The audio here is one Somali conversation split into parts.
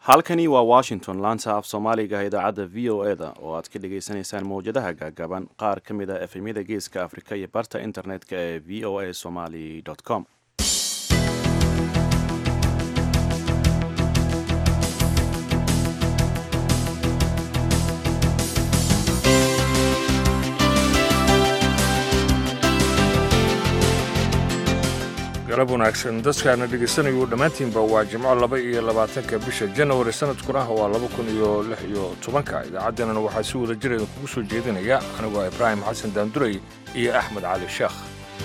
halkani waa washington laanta af soomaaliga idaacadda v o e da oo aad ka dhagaysanaysaan mawjadaha gaagaaban qaar ka mid a efemyada geeska afrika iyo barta internet-ka ee v o a somaly com galab wanaagsan dadkaana dhegaysanayuu dhammaantiinba waa jimco laba iyo labaatanka bisha janawari sanadkuna waa laba kun iyo lix iyo tobanka idaacaddeenana waxaa si wada jireeda kugu soo jeedinaya anigoo ibraahim xasan daanduray iyo axmed cali sheekh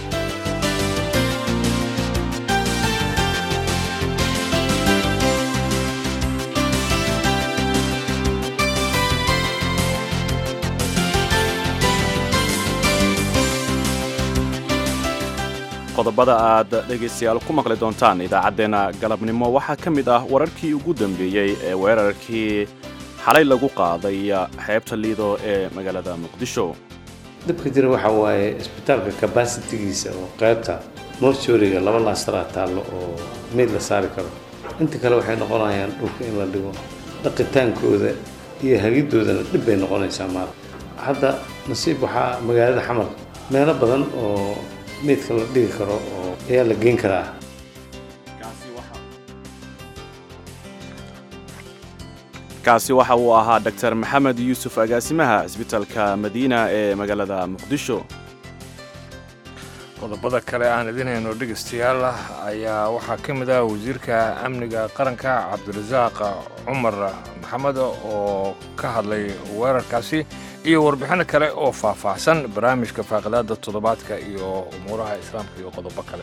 qodobada aad dhegaystayaal ku maqli doontaan idaacaddeenna galabnimo waxaa ka mid ah wararkii ugu dambeeyey ee weerarkii xalay lagu qaaday xeebta liido ee magaalada muqdisho dhibka jira waxaa waaye isbitaalka kabasitigiisa oo qaybta mortuariga laba laasaraa taallo oo meyd la saari karo inta kale waxay noqonayaan dhulka in la dhigo dhaqitaankooda iyo hagidoodana dhib bay noqonaysaa maal hadda nasiib waxaa magaalada xamar meelo badan oo meydka la dhigi karo oo ayaa la geyn karaa kaasi waxa uu ahaa dor maxamed yuusuf agaasimaha cisbitaalka madiina ee magaalada muqdisho qodobada kale aan idin hayno dhegaystayaal ayaa waxaa ka mid ah wasiirka amniga qaranka cabdirasaaq cumar maxamed oo ka hadlay weerarkaasi iyo warbixino kale oo faahfaahsan barnaamijka faaqidaada toddobaadka iyo umuuraha islaamka iyo qodobo kale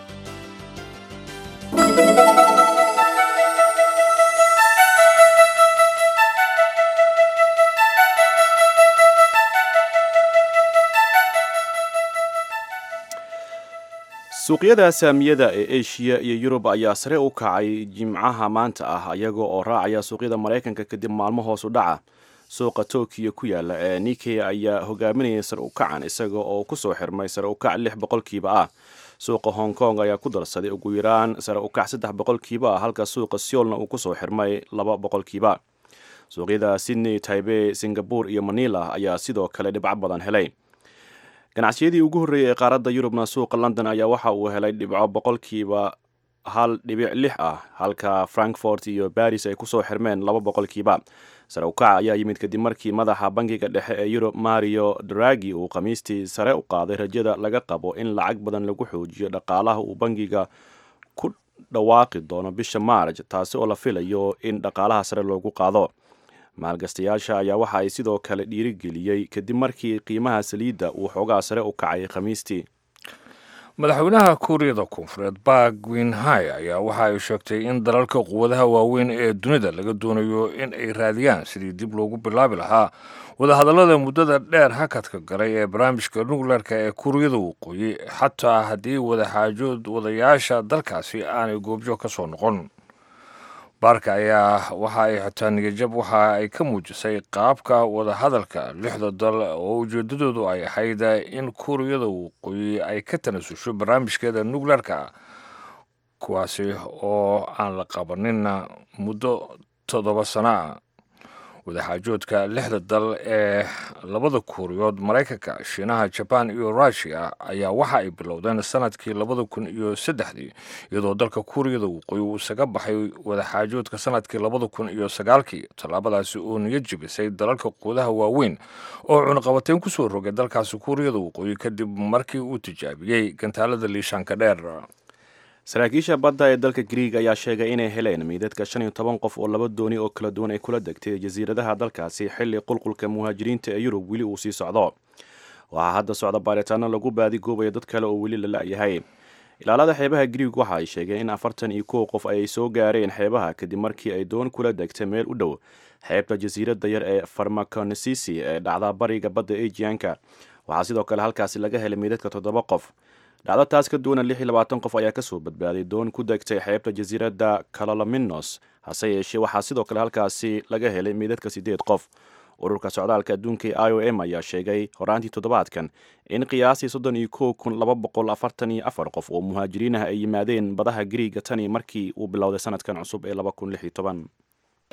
suuqyada saamiyada ee eshiya iyo yurub ayaa sare u kacay jimcaha maanta ah iyaga oo raacaya suuqyada maraykanka kadib maalmo hoos u dhaca suuqa tokiyo ku yaala ee nike ayaa hogaaminayay sare u kacan isaga oo kusoo xirmay sare u kac lix boqolkiiba ah suuqa hong kong ayaa ku darsaday ugu yaraan sare u kac saddex boqolkiiba ah halka suuqa seolna uu kusoo xirmay laba boqolkiiba suuqyada sydney taibey singapore iyo manila ayaa sidoo kale dhibco badan helay ganacsiyadii ugu horreeyey ee qaaradda yurubna suuqa london ayaa waxa uu helay dhibco boqolkiiba hal dhibic lix ah halka frankfort iyo baris ay kusoo xirmeen laba boqolkiiba sare ukaca ayaa yimid kadib markii madaxa bangiga dhexe ee yurub mario dragi uu khamiistii sare u qaaday rajada laga qabo in lacag badan lagu xoojiyo dhaqaalaha uu bangiga ku dhawaaqi doono bisha maarj taasi oo la filayo in dhaqaalaha sare loogu qaado maalgastayaasha ayaa waxa ay sidoo kale dhiirigeliyey kadib markii qiimaha saliidda uu xoogaa sare u kacay khamiistii madaxweynaha kuuriyada koonfureed bark winhai ayaa waxa ay sheegtay in dalalka quwadaha waaweyn ee dunida laga doonayo in ay raadiyaan sidii dib loogu bilaabi lahaa wadahadallada muddada dheer hakadka galay ee barnaamijka nukleerka ee kuuriyada waqooyi xataa haddii wadaxaajood wadayaasha dalkaasi aanay goobjo ka soo noqon baarka ayaa waxa ay xitaa niyajab waxa ay ka muujisay qaabka wadahadalka lixda dal oo ujeedadoodu ay ahayd in kuuriyada waqooyi ay ka tanasusho barnaamijkeeda nukleerka kuwaasi oo aan la qabanin muddo toddoba sano ah wadaxaajoodka lixda dal ee labada kuuriyood maraykanka shiinaha jabaan iyo rushia ayaa waxa ay bilowdeen sanadkii labada kun iyo saddexdii iyadoo dalka kuuriyada waqooyi uu isaga baxay wadaxaajoodka sanadkii labada kun iyo sagaalkii tallaabadaasi oo niyo jibisay dalalka quudaha waaweyn oo cunaqabateyn kusoo rogay dalkaasi kuuriyada waqooyi kadib markii uu tijaabiyey gantaalada liishaanka dheer saraakiisha badda ee dalka griig ayaa sheegay inay heleen meydadka shan iyo toban qof oo laba dooni oo kala duwan ay kula degtay jasiiradaha dalkaasi xilli qulqulka muhaajiriinta ee yurub weli uu sii socdo waxaa hadda socda baaritaano lagu baadigoobayo dad kale oo weli la la-yahay ilaalada xeebaha griig waxa ay sheegeen in afartan iyo kow qof ay soo gaareen xeebaha kadib markii ay doon kula degtay meel u dhow xeebta jasiiradda yar ee farmaconisisi ee dhacda bariga badda ejianka waxaa sidoo kale halkaasi laga helay meydadka toddoba qof dhacdo taas ka duwana lix iyo labaatan qof ayaa kasoo badbaaday doon ku degtay xeebta jasiiradda kalolominos hase yeeshee waxaa sidoo kale halkaasi laga helay meydadka siddeed qof ururka socdaalka adduunka ee i o m ayaa sheegay horaantii toddobaadkan in qiyaasii soddon iyo kow kun laba boqol afartan iyo afar qof oo muhaajiriin ah ay yimaadeen badaha griiga tani markii uu bilowday sanadkan cusub ee laba kun lix iyo toban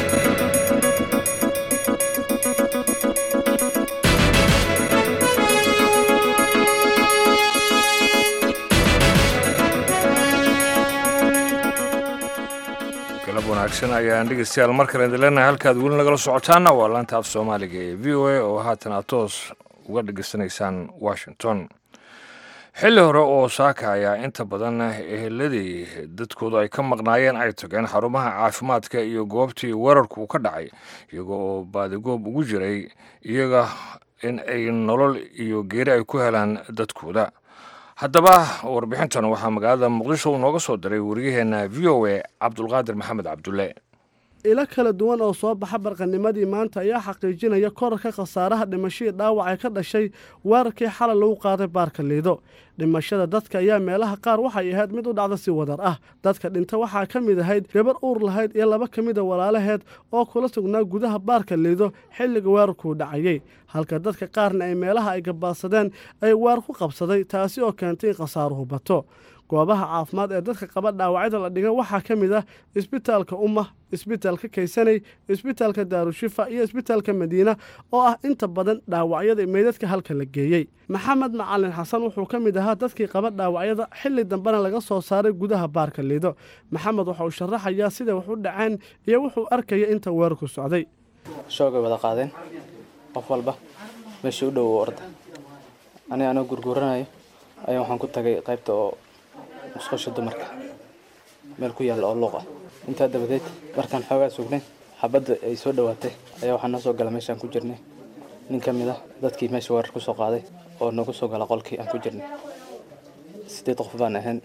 galab wanaagsan ayaan dhegeystayaal mar kale idin leenahay halkaad weli nagala socotaana waa laanta af soomaaliga ee v o a oo haatan aad toos uga dhegeysanaysaan washington xilli hore oo saaka ayaa inta badan eheladii dadkoodu ay ka maqnaayeen ay tageen xarumaha caafimaadka iyo goobtii weerarku uu ka dhacay iyaga oo baadigoob ugu jiray iyaga in ay nolol iyo geeri ay ku helaan dadkooda haddaba warbixintan waxaa magaalada muqdisho uu nooga soo diray wariyaheenna v o a cabdulqaadir maxamed cabdulle ilo kala duwan oo soo baxa barqanimadii maanta ayaa xaqiijinaya korarka khasaaraha dhimashadii dhaawac ee ka dhashay weerarkii xalay lagu qaaday baarka liido dhimashada dadka ayaa meelaha qaar waxay ahayd mid u dhacda si wadar ah dadka dhinta waxaa ka mid ahayd gabar uur lahayd iyo laba ka mida walaalaheed oo kula sugnaa gudaha baarka liido xilliga weerarkuu dhacayey halka dadka qaarna ay meelaha ay gabaadsadeen ay weer ku qabsaday taasi oo keentay in khasaaruhu bato goobaha caafimaad ee dadka qaba dhaawacyada la dhiga waxaa ka mid ah isbitaalka umma isbitaalka kaysanay isbitaalka daarushifa iyo isbitaalka madiina oo ah inta badan dhaawacyada meydadka halka la geeyey maxamed macalin xasan wuxuu ka mid ahaa dadkii qaba dhaawacyada xilli dambena laga soo saaray gudaha baarka liido maxamed waxa uu sharaxayaa siday wax u dhaceen iyo wuxuu arkaya inta weerarku socday shoogay wada qaadeen qof walba meeshii u dhow orda aniga anoo gurguuranayo ayaa waxaan ku tagay qaybta oo musqusha dumarka meel ku yaalla oo luuq ah intaa dabadeed markaan xoogaa sugnay xabadda ay soo dhowaatay ayaa waxaa noo soo gala meeshaan ku jirnay nin ka mid ah dadkii meesha weerar ku soo qaaday oo nagu soo gala qolkii aan ku jirnay sideed qof baan ahayn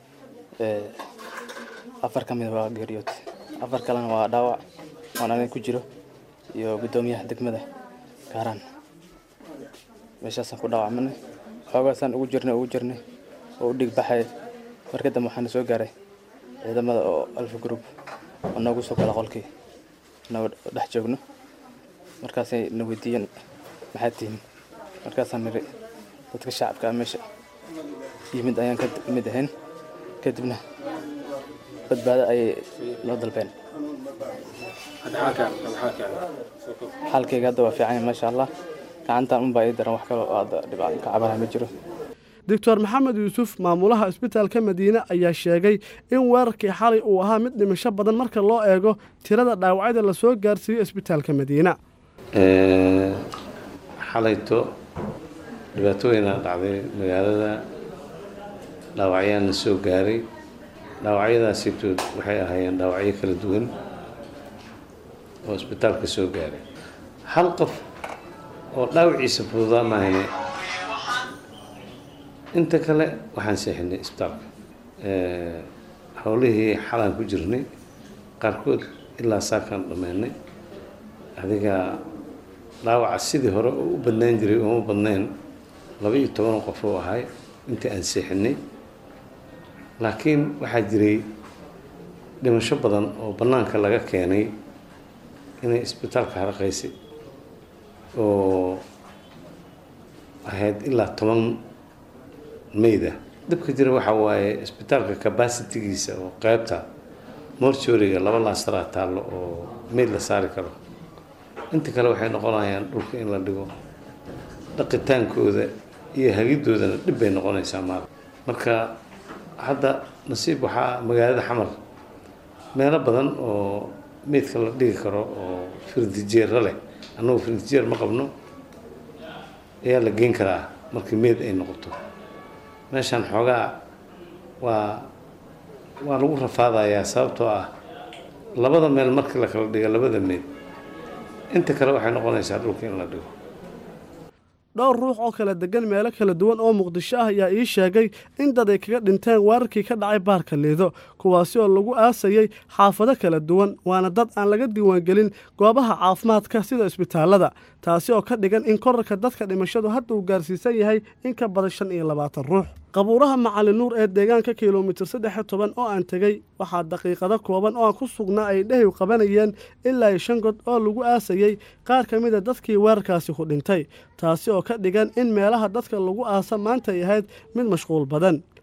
afar ka mid waa geeriyood afar kalena waa dhaawac oon aniga ku jiro iyo guddoomiyaha degmada gaaraan meeshaasaan ku dhaawacmanay xoogaasaan ugu jirnay ugu jirnay oo u dhig baxay marka dambe waxaana soo gaaray ciidamada oo alfa group oo noogu soo gala qolkii noo dhex joogno markaasay na weydiiyeen maxaad tihiin markaasaan niri dadka shacabka ah meesha yimid ayaan ka mid ahayn kadibna badbaado ayay noo dalbeen xaalkayga hadda waa fiican yahay maasha allah gacantan unbaa ii daran wax kale oo hadda dhibaato ka cabanaha ma jiro doctor maxamed yuusuf maamulaha isbitaalka madiine ayaa sheegay in weerarkii xalay uu ahaa mid dhimasho badan marka loo eego tirada dhaawacyada lasoo gaarsiiyo isbitaalka madiina xalayto dhibaatooyinaa dhacday magaalada dhaawacyaana soo gaaray dhaawacyadaasitood waxay ahaayeen dhaawacyo kala duwan oo isbitaalka soo gaaray hal qof oo dhaawaciisa fududaa maahane inta kale waxaan seexinay isbitaalka howlihii xalaan ku jirnay qaarkood ilaa saakaan dhammeynay adiga dhaawaca sidii hore oo u badnaan jiray ooma badnayn laba iyo toban qof oo ahay intii aan seexinay laakiin waxaa jiray dhimasho badan oo bannaanka laga keenay inay isbitaalka haraqaysay oo ahayd ilaa toban mayda dhibka jira waxaa waaye isbitaalka cabacitigiisa oo qeybta mortuoriga laba laasaraa taallo oo mayd la saari karo inta kale waxay noqonayaan dhulka in la dhigo dhaqitaankooda iyo hagidoodana dhib bay noqonaysaa maal marka hadda nasiib waxaa magaalada xamar meelo badan oo meydka la dhigi karo oo firdijeera leh annagu firdijeer ma qabno ayaa la geyn karaa markii meyd ay noqoto meeshaan xoogaa waa waa lagu rafaadayaa sababtoo ah labada meel markii la kala dhigo labada meyd inta kale waxay noqonaysaa dhulka in la dhigo dhowr ruux oo kala degan meelo kala duwan oo muqdisho ah ayaa ii sheegay in dad ay kaga dhinteen weerarkii ka dhacay baarka liido kuwaasi oo lagu aasayey xaafado kala duwan waana dad aan laga diiwaangelin goobaha caafimaadka sida isbitaalada taasi oo ka dhigan in korarka dadka dhimashadu hadda uu gaarsiisan yahay in ka badan shan iyo labaatan ruux qabuuraha macalin nuur ee deegaanka kilomitir saddex iyo toban oo aan tegey waxaa daqiiqado kooban oo aan ku sugnaa ay dhehiw qabanayeen ilaa iyo shan god oo lagu aasayey qaar ka mida dadkii weerarkaasi ku dhintay taasi oo ka dhigan in meelaha dadka lagu aasa maanta ay ahayd mid mashquul badan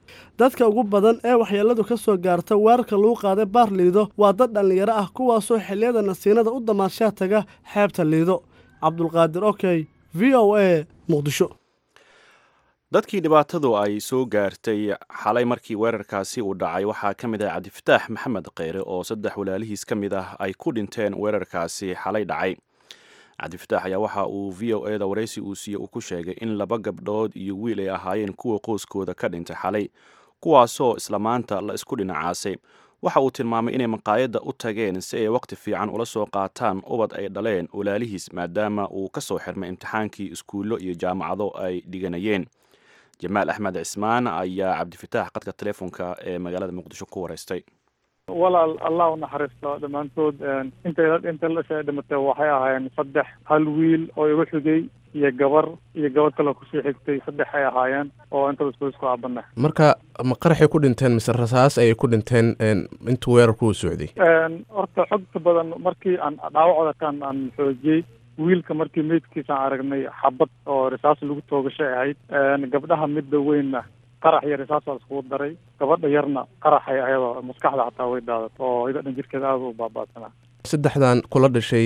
dadka ugu badan ee waxyeeladu ka soo gaarta weerarka lagu qaaday baar liido waa dad dhallinyaro ah kuwaasoo xilliyada nasiinada u damaanshaa taga xeebta liido cabdulqaadir okey v o a muqdisho dadkii dhibaatadu ay soo gaartay xalay markii weerarkaasi uu dhacay waxaa ka mid ah cabdifataax maxamed kheyre oo saddex walaalihiis ka mid ah ay ku dhinteen weerarkaasi xalay dhacay cabdifataax ayaa waxa uu v o eda waraysi uu siiye uu ku sheegay in laba gabdhood iyo wiil ay ahaayeen kuwa qoyskooda ka dhintay xalay kuwaasoo isla maanta la isku dhinacaasay waxa uu tilmaamay inay maqaayadda u tageen si ay waqti fiican ula soo qaataan ubad ay dhaleen walaalihiis maadaama uu ka soo xirmay imtixaankii iskuullo iyo jaamacado ay dhiganayeen jamaal axmed cismaan ayaa cabdifataax qadka telefoonka ee magaalada muqdisho ku wareystay walaal allah u naxariisto dhammaantood intay inta lasha dhimatay waxay ahaayeen saddex hal wiil oo igu xigay iyo gabar iyo gabadh kaloo kusii xigtay saddex ay ahaayeen oo intaba isku isku aabana marka ma qaraxay ku dhinteen mise rasaas ayay ku dhinteen intuu weerarku u socday horta xogta badan markii aan dhaawacooda kan aan xoojiyey wiilka markii meydkiisa aan aragnay xabad oo risaas lagu toogashay ahayd gabdhaha midda weynna qarax iyo risaas waa iskugu daray gabadha yarna qaraxay ayadoo maskaxda xataa way daadat oo ida dhan jirkeeda aada u baabaasanaa saddexdan kula dhashay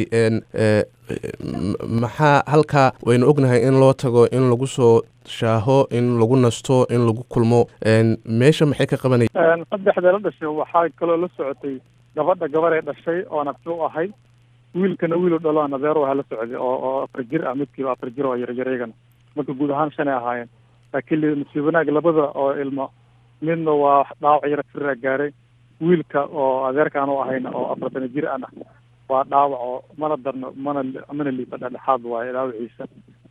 maxaa halkaa waynu ognahay in loo tago in lagu soo shaaho in lagu nasto in lagu kulmo meesha maxay ka qabanaya saddexda la dhashay waxaa kaloo la socotay gabadha gabaree dhashay oo nafti u ahay wiilkana wiilu dhalo nadeero waxa la socday oo oo afar jir ah midkiiba afar jir oo yaryareygana marka guud ahaan shan ay ahaayeen laakiin nasiib wanaag labada oo ilmo midna waa dhaawac yara firaa gaaray wiilka oo adeerkaan u ahayna oo afartana jir ana waa dhaawac oo mana darno mana mana liifa dhexdhexaad waaye dhaawaciisa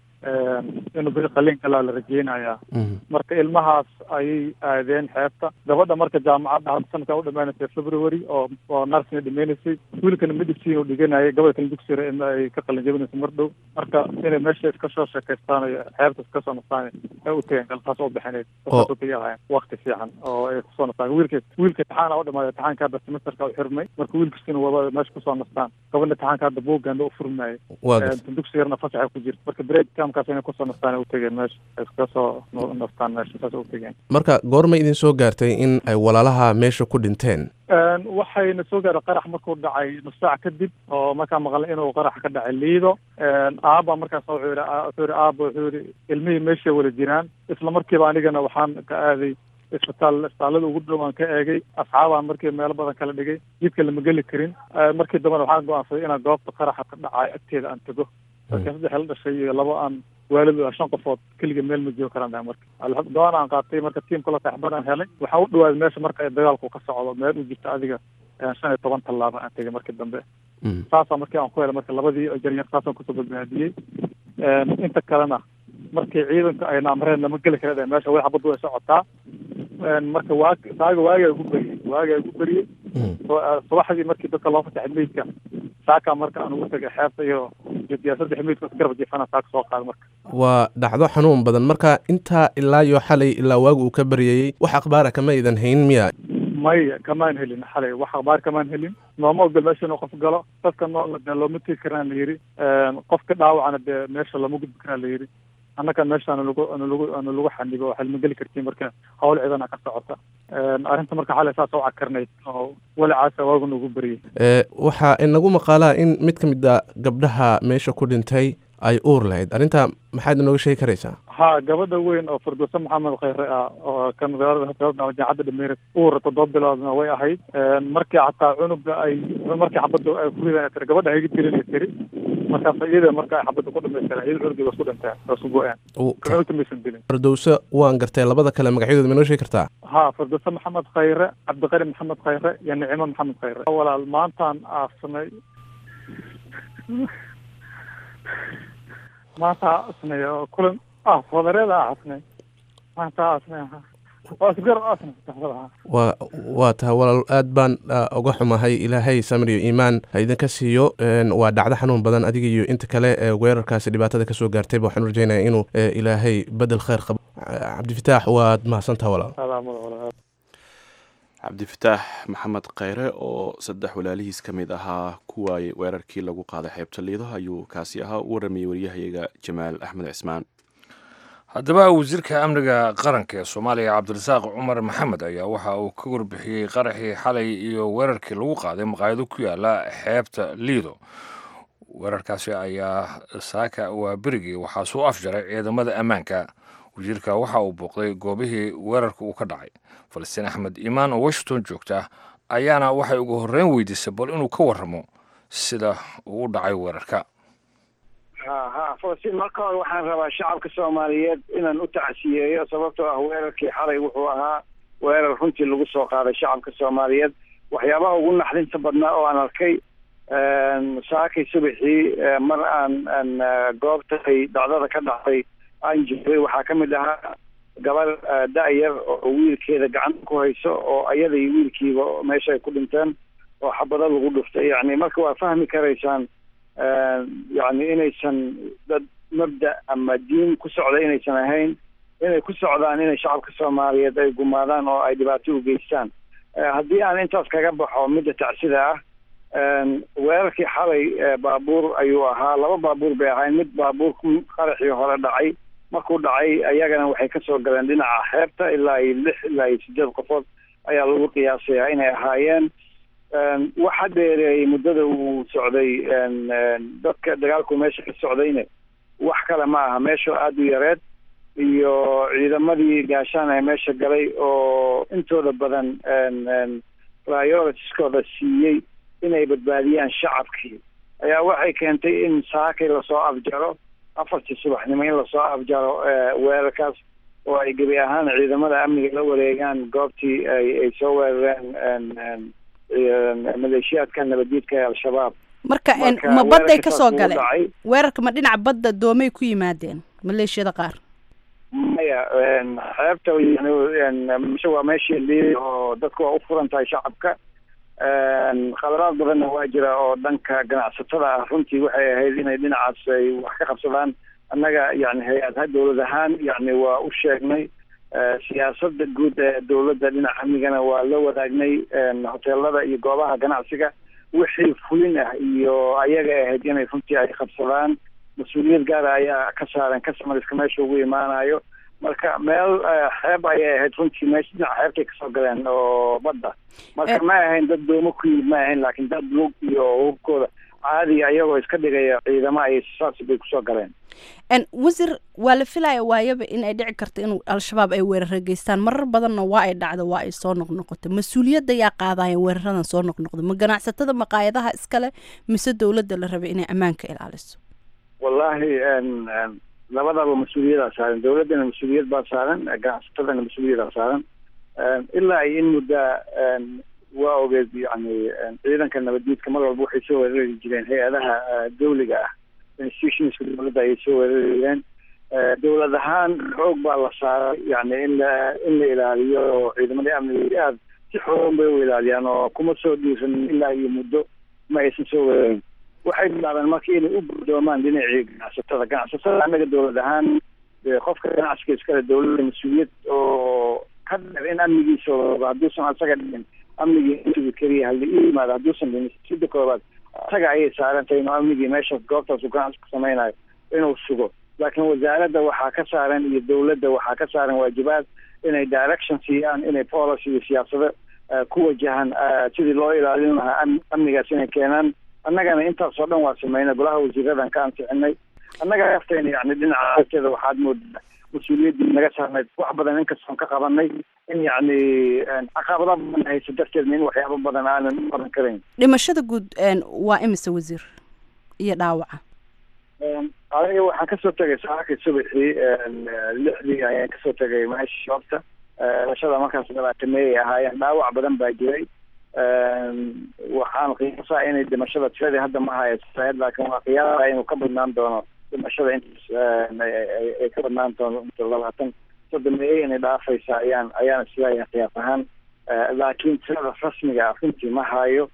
inuu beri qaliin kalaa la rajeynayaa marka ilmahaas ayay aadeen xeebta gabadha marka jaamacadda hadda sanadkaa u dhamaanaysay february oo oo nursina dhimaynaysay wiilkana medicine uu dhiganayay gabadha kale dugsiga in ay ka qalin jabinayso mar dhow marka inay meesha iska soo sheekaystaan iyo xeebta iska soo nastaan ay u tageen galtaas u bixineyd saas u tagay ahayn waqti fiican oo ay kusoo nastaan wiilka wiilka imtixaana u dhamaaday imtixaanka hadda semesterka u xirmay marka wiilkasina waba meesha kusoo nastaan gabadha imtixaanka hadda buuggaanda u furmayay dugsi yarna fasaxa ku jirta marka break camkaas inay kusoo nastaan u tageen meesha iska soo nastaan meesha saas u tageen marka goorma idin soo gaartay in ay walaalaha meesha ku dhinteen waxayna soo gaaray qarax markuu dhacay nus saac kadib oo markaa maqlay inuu qarax ka dhacay liido aaba markaas wuxuu yidhi wuxuu yidhi aaba wuxuu yidhi ilmihii meeshay wada jiraan isla markiiba anigana waxaan ka aaday isbitaal isbitaallada ugu dhow aan ka eegay asxaabaan markii meelo badan kala dhigay jidka lama geli karin markii dambena waxaan go-aansaday inaan goobta qaraxa ka dhacay agteeda aan tago marka saddex la dhashay iyo laba aan waalid shan qofood keliga meel ma joogi karaan dhahay marka go-aan aan qaatay marka tiimka la taxbad aan helay waxaan u dhawaaday meesha marka ay dagaalku ka socdo meel u jirta adiga shan iyo toban tallaabo aan tegay markii dambe saasaa markii aan ku helay marka labadii jaryar saasaan kusoo badbaadiyey inta kalena markii ciidanka ayna amreen lama geli kara meesha way xabaddu way socotaa marka waa saaga waagaa ugu beriyey waagaa ugu beriyey subaxdii markii dadka loo fasaxay meydka saakaa marka aan ugu tagay xeebta iyo saddex meydka garab jiifana saaka soo qaada marka waa dhacdo xanuun badan marka intaa ilaa iyo xalay ilaa waagu uu ka baryayey wax akhbaara kama idan hayn miya maya kamaan helin xalay wax akhbaar kamaan helin nooma ogol meesha inuu qof galo dadka noolna dee looma tegi karaan la yidhi qofka dhaawacana dee meesha lama gudbi karaan la yidhi annaka meesha anu lagu anu lagu anu lagu xanibo waxaa lama geli kartiin marka hawl ciidana ka socota arrinta marka xalay saas u cakarnayd oo walacaasa waagu nagu beriyey waxaa inagu maqaalaa in mid ka mid a gabdhaha meesha ku dhintay ay uur lahayd arrinta maxaad inooga sheegi karaysaa ha gabadha weyn oo firdowse maxamed khayre ah oo kan jaacadda dhameere uur toddoba biloodna way ahayd markii xataa cunuga ay markii xabadda ay ku ridan tiri gabadha hayga tirin tiri markaas iyada marka ay xabadda ku dhamaystireen iyada cunugeeda isku dhinteen oo isku go-een cunugta maysan dilin firdowse waan gartay labada kale magacyadooda ma inoo sheegi kartaa ha firdowse maxamed khayre cabdiqari maxamed khayre iyo nicimo maxamed khayre walaal maantaan aasnay maanta asnay oo kulan ah wadareeda asnay maanta asnay waa isgar asnay waa waa tahay walaal aad baan uga xumahay ilaahay samir iyo iimaan ha idinka siiyo waa dhacdo xanuun badan adiga iyo inta kale ee weerarkaasi dhibaatada kasoo gaartayba waxaan rajeynaya inuu ilaahay bedel khayr qabo cabdifataax waad mahadsantaha walaal cabdifataax maxamed kheyre oo saddex walaalihiis ka mid ahaa ku waayey weerarkii lagu qaaday xeebta liido ayuu kaasi ahaa u waramayey waryahayaga jamaal axmed cismaan haddaba wasiirka amniga qaranka ee soomaaliya cabdirasaaq cumar maxamed ayaa waxa uu ka warbixiyey qaraxii xalay iyo weerarkii lagu qaaday maqaayado ku yaala xeebta liido weerarkaasi ayaa saaka waa berigii waxaa soo afjaray ciidamada ammaanka wasiirka waxa uu booqday goobihii weerarka uu ka dhacay falastiin axmed iimaan oo washington joogta ayaana waxay ugu horreyn weydiisay bal inuu ka warramo sida uu u dhacay weerarka ha ha falastiin marka hore waxaan rabaa shacabka soomaaliyeed inaan u tacsiyeeyo sababtoo ah weerarkii xalay wuxuu ahaa weerar runtii lagu soo qaaday shacabka soomaaliyeed waxyaabaha ugu naxdinta badnaa oo aan arkay saakay subaxii mar aan aan goobta ay dhacdada ka dhacday aan joogay waxaa ka mid ahaa gabar da-yar oo wiilkeeda gacanta ku hayso oo ayada iyo wiilkiiba meesha ay ku dhinteen oo xabado lagu dhuftay yani marka waa fahmi karaysaan yani inaysan dad mabda ama diin ku socda inaysan ahayn inay ku socdaan inay shacabka soomaaliyeed ay gumaadaan oo ay dhibaato u geystaan haddii aan intaas kaga baxo midda tacsida ah weerarkii xalay baabuur ayuu ahaa laba baabuur bay ahayn mid baabuur qaraxii hore dhacay markuu dhacay ayagana waxay kasoo galeen dhinaca xeebta ilaa iyo lix ilaa iyo sideed qofood ayaa lagu qiyaasayaa inay ahaayeen waxa dheereeyey muddada uu socday dadka dagaalku meesha ka socdayne wax kale ma aha meesha aada u yareed iyo ciidamadii gaashaan ee meesha galay oo intooda badan prioritieskooda siiyey inay badbaadiyaan shacabkii ayaa waxay keentay in saakay lasoo afjaro afartii subaxnimo in lasoo afjaro weerarkaas oo ay gebi ahaan ciidamada amniga la wareegaan goobtii ay ay soo weerareen maleeshiyaadka nabaddiidka ee al-shabaab marka ma badday ka soo galeen weerarka ma dhinaca badda doomay ku yimaadeen maleeshiyada qaar maya xeebta yani waa meeshii liiday oo dadku waa u furan tahay shacabka khaladaad badanna waa jira oo dhanka ganacsatada ah runtii waxay ahayd inay dhinacaas ay wax ka qabsadaan annaga yani hay-adha dowlad ahaan yani waa u sheegnay siyaasada guud ee dowladda dhinaca amnigana waa la wadaagnay hoteelada iyo goobaha ganacsiga wixii fulin ah iyo ayaga ahayd inay runtii ay qabsadaan mas-uuliyad gaara ayaa ka saaran customerska meesha ugu imaanayo marka meel xeeb ayay ahayd runtii meesha dhinaca xeebtay kasoo galeen oo badda marka ma ahayn dad doomo ku yimid ma ahayn laakiin dad lug iyo hubkooda caadi ayagoo iska dhigaya ciidamo ay saas bay kusoo galeen wasiir waa la filaya waayaba in ay dhici karto in al-shabaab ay weerara geystaan marar badanna waa ay dhacdo waa ay soo noqnoqoto mas-uuliyadda yaa qaadaya weeraradan soo noqnoqdo ma ganacsatada maqaayadaha iskale mise dowladda la rabay inay ammaanka ilaaliso wallahi labadaba mas-uuliyadaa saaran dowladdana mas-uuliyad baa saaran ganacsatadana mas-uuliyadaa saaran ilaa ay in muddaa waa ogeed yani ciidanka nabaddiidka mar walba waxay soo weerari jireen hay-adaha dawliga ah institutionska dowladda ayay soo weerari jireen dowlad ahaan xoog baa la saaray yani in la in la ilaaliyo oo ciidamadii amniga aad si xoogan bay u ilaaliyaan oo kuma soo dhiiran ilaa iyo muddo ma aysan soo weerarin waxay bilaabeen marka inay u guddoomaan dhinacii ganacsatada ganacsatada annaga dowlad ahaan qofka ganacsiga iskale dowladda mas-uuliyad oo ka dheer in amnigiisa hadduusan asaga dhihin amnigii intugu keliya halli i yimaado hadduusan dhihin sida koobaad asaga ayay saarantahay inuu amnigii meeshaas goobtaas uu ganacsi ku samaynayo inuu sugo laakiin wasaaradda waxaa ka saaran iyo dowladda waxaa ka saaran waajibaad inay direction siiyaan inay policy iyo siyaasado ku wajahan sidii loo ilaalin lahaa amnigaas inay keenaan annagana intaasoo dhan waa sameynay golaha wasiiradan ka ansixinay annaga aftayna yani dhinaca agteeda waxaad moodaa mas-uuliyaddii naga saarnayd wax badan inkastoon ka qabanay in yacni caqabada badan hayso darteedna in waxyaabo badan aanan u qaban karayn dhimashada guud waa imise wasiir iyo dhaawaca aniga waxaan kasoo tegay saakii subaxii lixdii ayaan kasoo tegay meesha shoobta dhimashada markaas labaatameeyay ahaayeen dhaawac badan baa jiray waxaan qiyaasaa inay dhimashada tiradii hadda ma haysaed laakiin waa qiyaasa inuu ka badnaan doono dhimashada intaas ay ka badnaan doono labaatan sodomeeye inay dhaafaysa ayaan ayaan isleeyahay qiyaas ahaan laakiin tirada rasmiga ah runtii ma hayo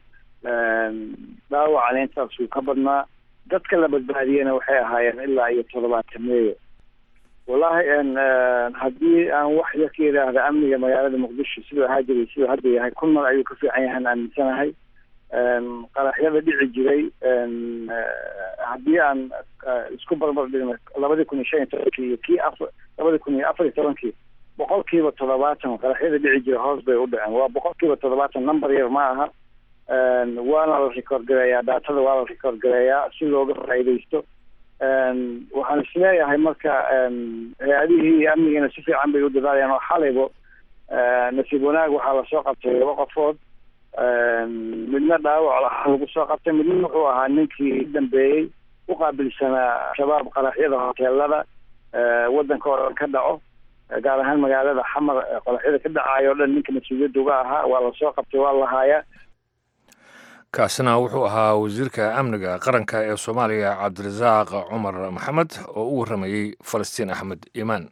dhaawacana intaas wuu ka badnaa dadka la badbaadiyena waxay ahaayeen ilaa iyo toddobaatameeye wallahi haddii aan wax yar ka yidhaahda amniga magaalada muqdisho siduu ahaa jiray siduu hadda yahay kun mar ayuu ka fiican yahan aaminsanahay qaraxyada dhici jiray haddii aan isku barbar dhigno labadii kun iyo shan iyo tobankii iyo kii afar labadii kun iyo afar iyo tobankii boqol kiiba toddobaatan qaraxyada dhici jiray hoos bay u dhaceen waa boqol kiiba toddobaatan number yar ma aha waana la record gareeyaa daatada waa la record gareeyaa si looga faa'iidaysto waxaan isleeyahay marka hay-adihii amnigiina si fiican bay u dadaalayaan oo xalaybo nasiib wanaag waxaa lasoo qabtay laba qofood midna dhaawac lagu soo qabtay midna wuxuu ahaa ninkii dambeeyey u qaabilsanaa shabaab qaraxyada hoteelada waddanka oo dhan ka dhaco gaar ahaan magaalada xamar qaraxyada ka dhacayo o dhan ninka mas-uuliyadda uga ahaa waa lasoo qabtay waa la haayaa kaasina wuxuu ahaa wasiirka amniga qaranka ee soomaaliya cabdirasaaq cumar maxamed oo u warramayey falastiin axmed iimaan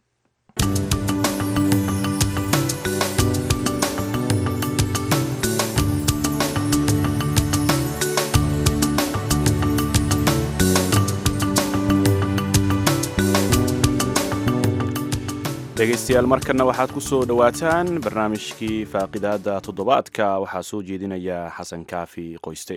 dhegaystayaal markanna waxaad ku soo dhowaataan barnaamijkii faaqidaada toddobaadka waxaa soo jeedinaya xasan kaafi qoyste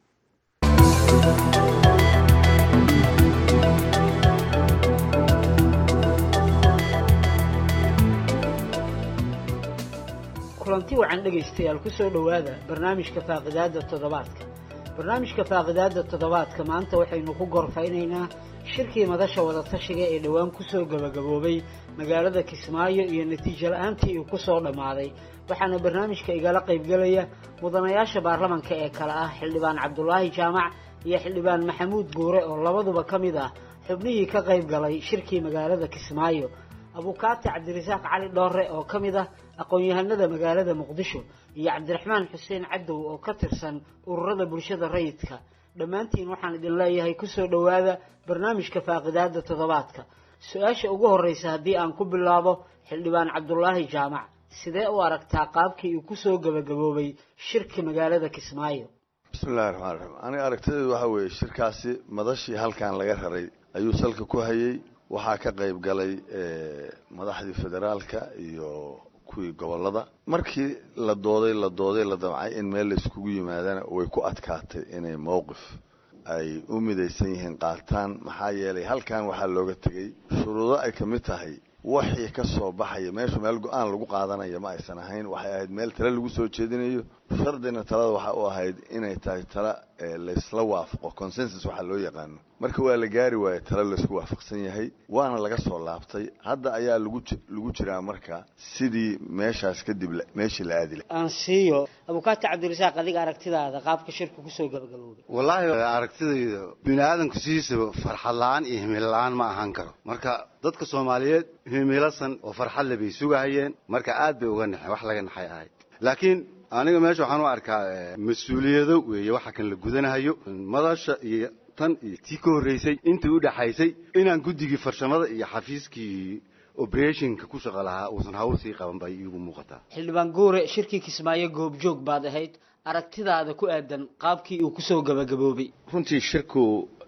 kulanti wacan dhegaystayaal ku soo dhowaada barnaamijka faaqidaada toddobaadka barnaamijka faaqidaada toddobaadka maanta waxaynu ku gorfaynaynaa shirkii madasha wadatashiga ee dhowaan kusoo gabagaboobay magaalada kismaayo iyo natiijo la-aantii uu kusoo dhammaaday waxaana barnaamijka igala qaybgelaya mudanayaasha baarlamanka ee kale ah xildhibaan cabdulaahi jaamac iyo xildhibaan maxamuud guure oo labaduba ka mid ah xubnihii ka qayb galay shirkii magaalada kismaayo abukaati cabdirasaaq cali dhoore oo ka mid ah aqoon-yahanada magaalada muqdisho iyo cabdiraxmaan xuseen cadow oo ka tirsan ururada bulshada rayidka dhammaantiin waxaan idin leeyahay kusoo dhowaada barnaamijka faaqidaada toddobaadka su-aasha ugu horreysa haddii aan ku bilaabo xildhibaan cabdulaahi jaamac sidee u aragtaa qaabkii uu kusoo gabagaboobay shirka magaalada kismaayo bismillahi raxmaan raxiim aniga aragtideedu waxaa weeye shirkaasi madashii halkan laga raray ayuu salka ku hayay waxaa ka qayb galay madaxdii federaalka iyo kuwii gobolada markii la dooday la dooday la damcay in meel layskugu yimaadana way ku adkaatay inay mowqif ay u midaysan yihiin qaataan maxaa yeelay halkan waxaa looga tegey shuruudo ay ka mid tahay waxii ka soo baxaya meeshu meel go-aan lagu qaadanaya ma aysan ahayn waxay ahayd meel tale lagu soo jeedinayo shardina talada waxa u ahayd inay tahay tala laysla waafaqo consensus waxaa loo yaqaano marka waa la gaari waaye tale laysku waafaqsan yahay waana laga soo laabtay hadda ayaa lagu lagu jiraa marka sidii meeshaas kadib meeshii la aadi aan siiyo abukaati cabdirasaaq adiga aragtidaada qaabka shirka kusoo gabagaboobay wallaahi aragtidayda bini aadamku sidiisaba farxad la-aan iyo himil la-aan ma ahaan karo marka dadka soomaaliyeed himilasan oo farxad le bay sugahayeen marka aad bay uga naxeen wax laga naxay ahayd laakiin aniga meesha waxaan u arkaa mas-uuliyado weeye waxa kan la gudanahayo madasha iyo tan iyo tii ka horreysay intii u dhaxaysay inaan guddigii farshamada iyo xafiiskii operationka ku shaqo lahaa uusan hawl sii qaban bay iigu muuqataa xildhibaan guure shirkii kismaayo goobjoog baad ahayd aragtidaada ku aadan qaabkii uu kusoo gabagaboobay runtii shirku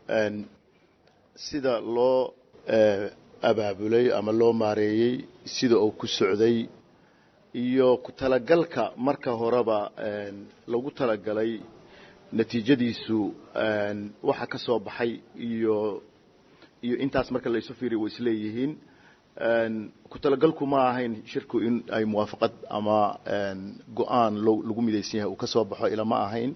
sida loo abaabulay ama loo maareeyey sida uu ku socday iyo ku talagalka marka horeba lagu talagalay natiijadiisu waxa ka soo baxay iyo iyo intaas marka laysu fiiriy way isleeyihiin ku talagalku ma ahayn shirku in ay muwaafaqad ama go-aan lagu midaysan yahay uu ka soo baxo ila ma ahayn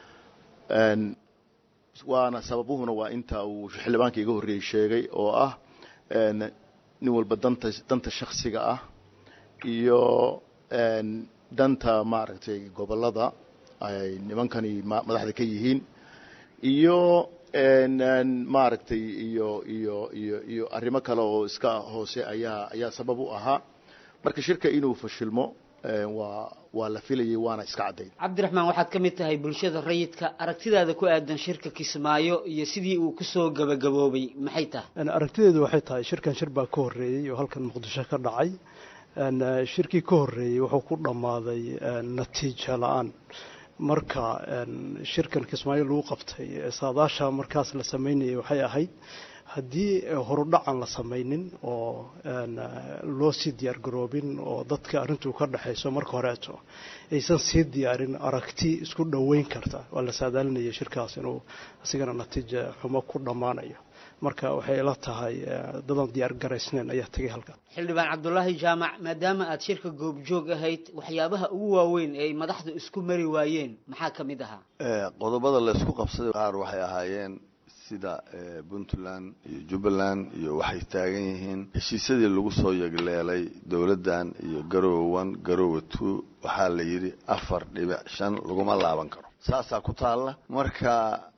waana sababuhuna waa inta uu xildhibaanka iga horreeyey sheegay oo ah nin walba danta danta shaksiga ah iyo danta maaragtay gobolada ay nimankani madaxda ka yihiin iyo maaragtay iyo iyo iyo iyo arrimo kale oo iska hoose ayaa ayaa sabab u ahaa marka shirka inuu fashilmo waa waa la filayay waana iska caddayd cabdiraxmaan waxaad ka mid tahay bulshada rayidka aragtidaada ku aadan shirka kismaayo iyo sidii uu kusoo gabagaboobay maxay tahay aragtideedu waxay tahay shirkan shir baa ka horreeyey oo halkan muqdisho ka dhacay shirkii ka horreeyey wuxuu ku dhammaaday natiijo la-aan marka shirkan kismaayo lagu qabtay saadaasha markaas la sameynayay waxay ahayd haddii horudhacan la samaynin oo loo sii diyaargaroobin oo dadka arrintuu ka dhexayso marka horeeto aysan sii diyaarin aragti isku dhoweyn karta waa la saadaalinaya shirkaas inuu isigana natiija xumo ku dhammaanayo marka waxay ila tahay dadan diyaar garaysneen ayaa tegay halkan xildhibaan cabdulaahi jaamac maadaama aad shirka goobjoog ahayd waxyaabaha ugu waaweyn ee ay madaxdu isku mari waayeen maxaa ka mid ahaa qodobada la isku qabsaday qaar waxay ahaayeen sida puntland iyo jubbaland iyo waxay taagan yihiin heshiisyadii lagu soo yegleelay dowladdan iyo garowe one garowe two waxaa la yidhi afar dhibic shan laguma laaban karo saasaa ku taalla marka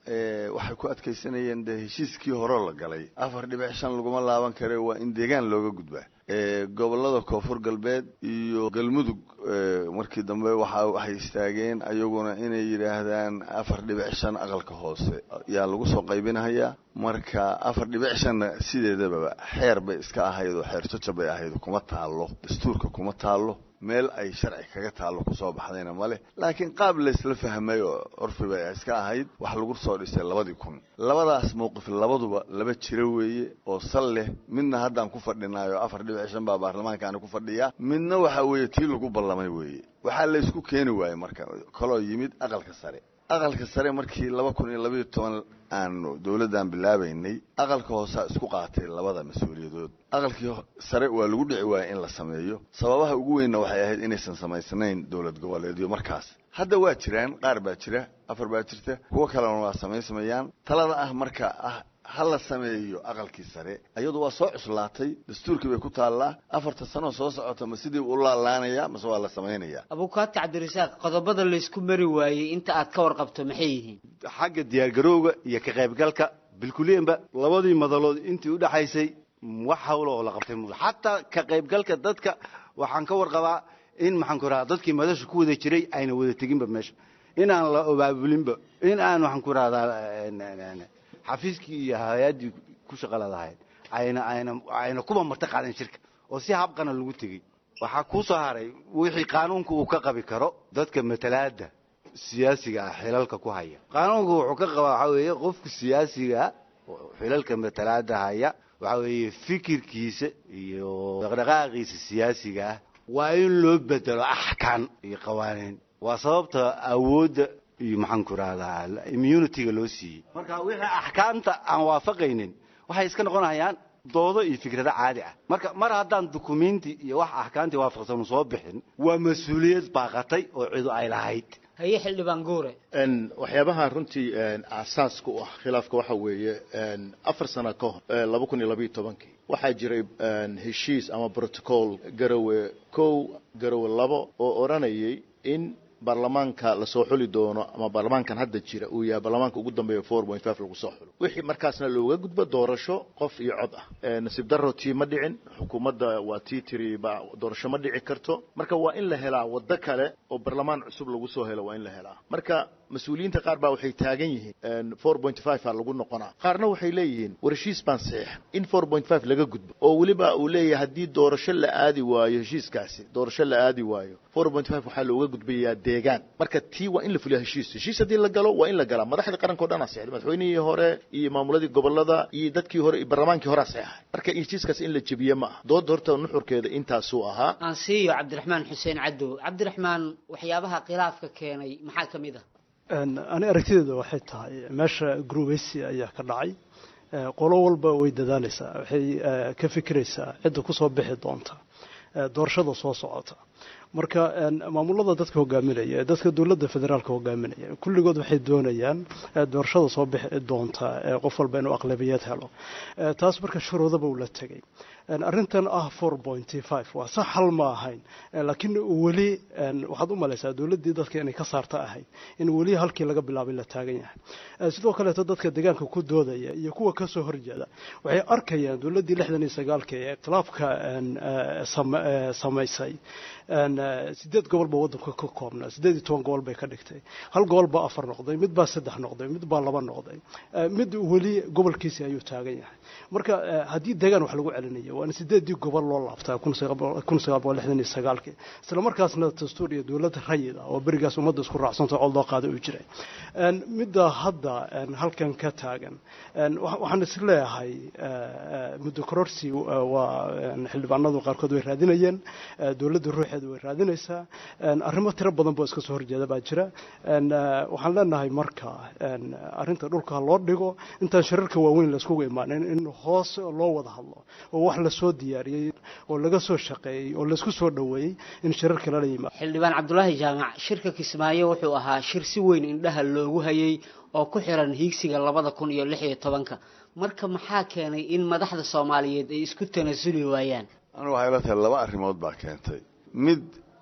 waxay ku adkaysanayeen dee heshiiskii hore la galay afar dhibic shan laguma laaban kare waa in deegaan looga gudbaa gobolada koonfur galbeed iyo galmudug markii dambe waxa waxay istaageen ayaguna inay yidhaahdaan afar dhibic shan aqalka hoose yaa lagu soo qaybinahayaa marka afar dhibic shanna sideedababa xeer bay iska ahayd oo xeer jajab bay ahayd kuma taallo dastuurka kuma taallo meel ay sharci kaga taallo kusoo baxdayna male laakiin qaab laysla fahmay oo curfi bay iska ahayd wax lagu soo dhisay labadii kun labadaas mowqif labaduba laba jiro weeye oo sal leh midna haddaan ku fadhinaayo afar dhibic shan baa baarlamaankaana ku fadhiyaa midna waxa weeye tii lagu ballamay weeye waxaa la isku keeni waayey marka kaloo yimid aqalka sare aqalka sare markii laba kun iyo labayo toban aanu dowladdan bilaabaynay aqalka hoosaa isku qaatay labada mas-uuliyadood aqalkii sare waa lagu dhici waayey in la sameeyo sababaha ugu weynna waxay ahayd inaysan samaysnayn dowlad goboleedyo markaas hadda waa jiraan qaar baa jira afar baa jirta kuwo kalena waa samaysamayaan talada ah marka ah ha la sameeyo aqalkii sare iyadu waa soo cuslaatay dastuurkii bay ku taallaa afarta sanoo soo socota ma sidii u laalaanaya mase waa la samaynayaa abukaati cabdirasaaq qodobada laysku mari waayey inta aad ka warqabto maxay yihiin xagga diyaargarowga iyo ka qaybgalka bilkuliyanba labadii madalood intii u dhaxaysay wax hawla oo la qabtay mu xataa ka qaybgalka dadka waxaan ka warqabaa in maxaan ku rahaa dadkii madasha ku wada jiray ayna wada teginba meesha in aan la abaabulinba in aan waxaan ku rahdaa xafiiskii iyo hay-addii ku shaqala lahayd ayna ayna ayna kuba marti qaadan shirka oo si habqana lagu tegey waxaa kuu soo haray wixii qaanuunka uu ka qabi karo dadka matalaada siyaasiga ah xilalka ku haya qaanuunku wuxuu ka qabaa waxaa weeye qofka siyaasiga xilalka matalaada haya waxaa weeye fikirkiisa iyo dhaqdhaqaaqiisa siyaasiga ah waa in loo bedelo axkaan iyo qawaaniin waa sababta awoodda iyo maxaan ku rahdaa immunityga loo siiyey marka wixii axkaamta aan waafaqaynin waxay iska noqonayaan doodo iyo fikrado caadi ah marka mar haddaan dukumenti iyo wax axkaamtii waafaqsanu soo bixin waa mas-uuliyad baaqatay oo cidu ay lahayd haye xildhibaan guure waxyaabaha runtii aasaaska u ah khilaafka waxa weeye afar sano ka hor laba kun iyo labayo tobankii waxaa jiray heshiis ama protocol garowe kow garowe labo oo odhanayay in baarlamaanka lasoo xuli doono ama baarlamaankan hadda jira uu yahay baarlamaanka ugu dambeeya four point five lagu soo xulo wixii markaasna looga gudbo doorasho qof iyo cod ah nasiib darro tii ma dhicin xukuumadda waa tii tiri ba doorasho ma dhici karto marka waa in la helaa waddo kale oo baarlamaan cusub lagu soo helo waa in la helaa marka mas-uuliyiinta qaar baa waxay taagan yihiin four point five a lagu noqonaa qaarna waxay leeyihiin war heshiis baan saxiixa in four point five laga gudbo oo weliba uu leeyahay haddii doorasho la aadi waayo heshiiskaasi doorasho la aadi waayo four point five waxaa looga gudbayaa deegaan marka tii waa in la fuliya heshiis heshiis haddii la galo waa in la galaa madaxda qaranka o dhan aa saxday madaxweynihii hore iyo maamuladii gobolada iyo dadkii hore iyo baarlamaankii hore aa saxeexay marka heshiiskaas in la jebiye ma aha doodda horta nuxurkeeda intaasuu ahaa aan siiyo cabdiraxmaan xuseen cadow cabdiraxmaan waxyaabaha khilaafka keenay maxaa ka mid ah ani aragtideeda waxay tahay meesha grubeysi ayaa ka dhacay qolo walba way dadaalaysaa waxay ka fikiraysaa cidda kusoo bixi doonta doorashada soo socota marka maamulada dadka hogaaminaya ee dadka dowladda federaalka hogaaminaya kulligood waxay doonayaan doorashada soo bixi doonta qof walba inuu aqlabiyad helo taas marka shuruudaba uu la tegay arrintan ah four pointy five waa sax hal ma ahayn laakiin weli waxaad u malaysaa dowladdii dadka inay ka saarta ahayd in weli halkii laga bilaabay la taagan yahay sidoo kaleeto dadka deegaanka ku doodaya iyo kuwa kasoo horjeeda waxay arkayaan dowladdii lixdan iyo sagaalka ee ikhtilaafka samaysay sideed gobol baa waddanka ka koobnaa sideed iyo toban gobol bay ka dhigtay hal gobol baa afar noqday mid baa saddex noqday mid baa laba noqday mid weli gobolkiisi ayuu taagan yahay marka haddii deegaan wax lagu celinayo waana sideedii gobol loo laabtaa kun sagaal boqol lixdan iyo sagaalkii isla markaasna dastuur iyo dowladda rayid ah oo berigaas ummadda isku raacsanta cod loo qaada uu jiray midda hadda halkan ka taagan waxaan is leeyahay muddo kororsi waa xildhibaanadu qaarkood way raadinayeen dowladda ruuxeeda way raadinaysaa arrimo tiro badan boo iska soo horjeeda baa jira waxaan leenahay marka arrinta dhulka loo dhigo intaan shirarka waaweyn layskugu imaanin in hoos loo wada hadlo oo wax lasoo diyaariyey oo laga soo shaqeeyey oo laysku soo dhoweeyey in shirarka lala yimaado xildhibaan cabdulaahi jaamac shirka kismaayo wuxuu ahaa shir si weyn indhaha loogu hayay oo ku xiran hiigsiga labada kun iyo lix iyo tobanka marka maxaa keenay in madaxda soomaaliyeed ay isku tanasuli waayaan anu waxay la tahay laba arrimood baa keentay mid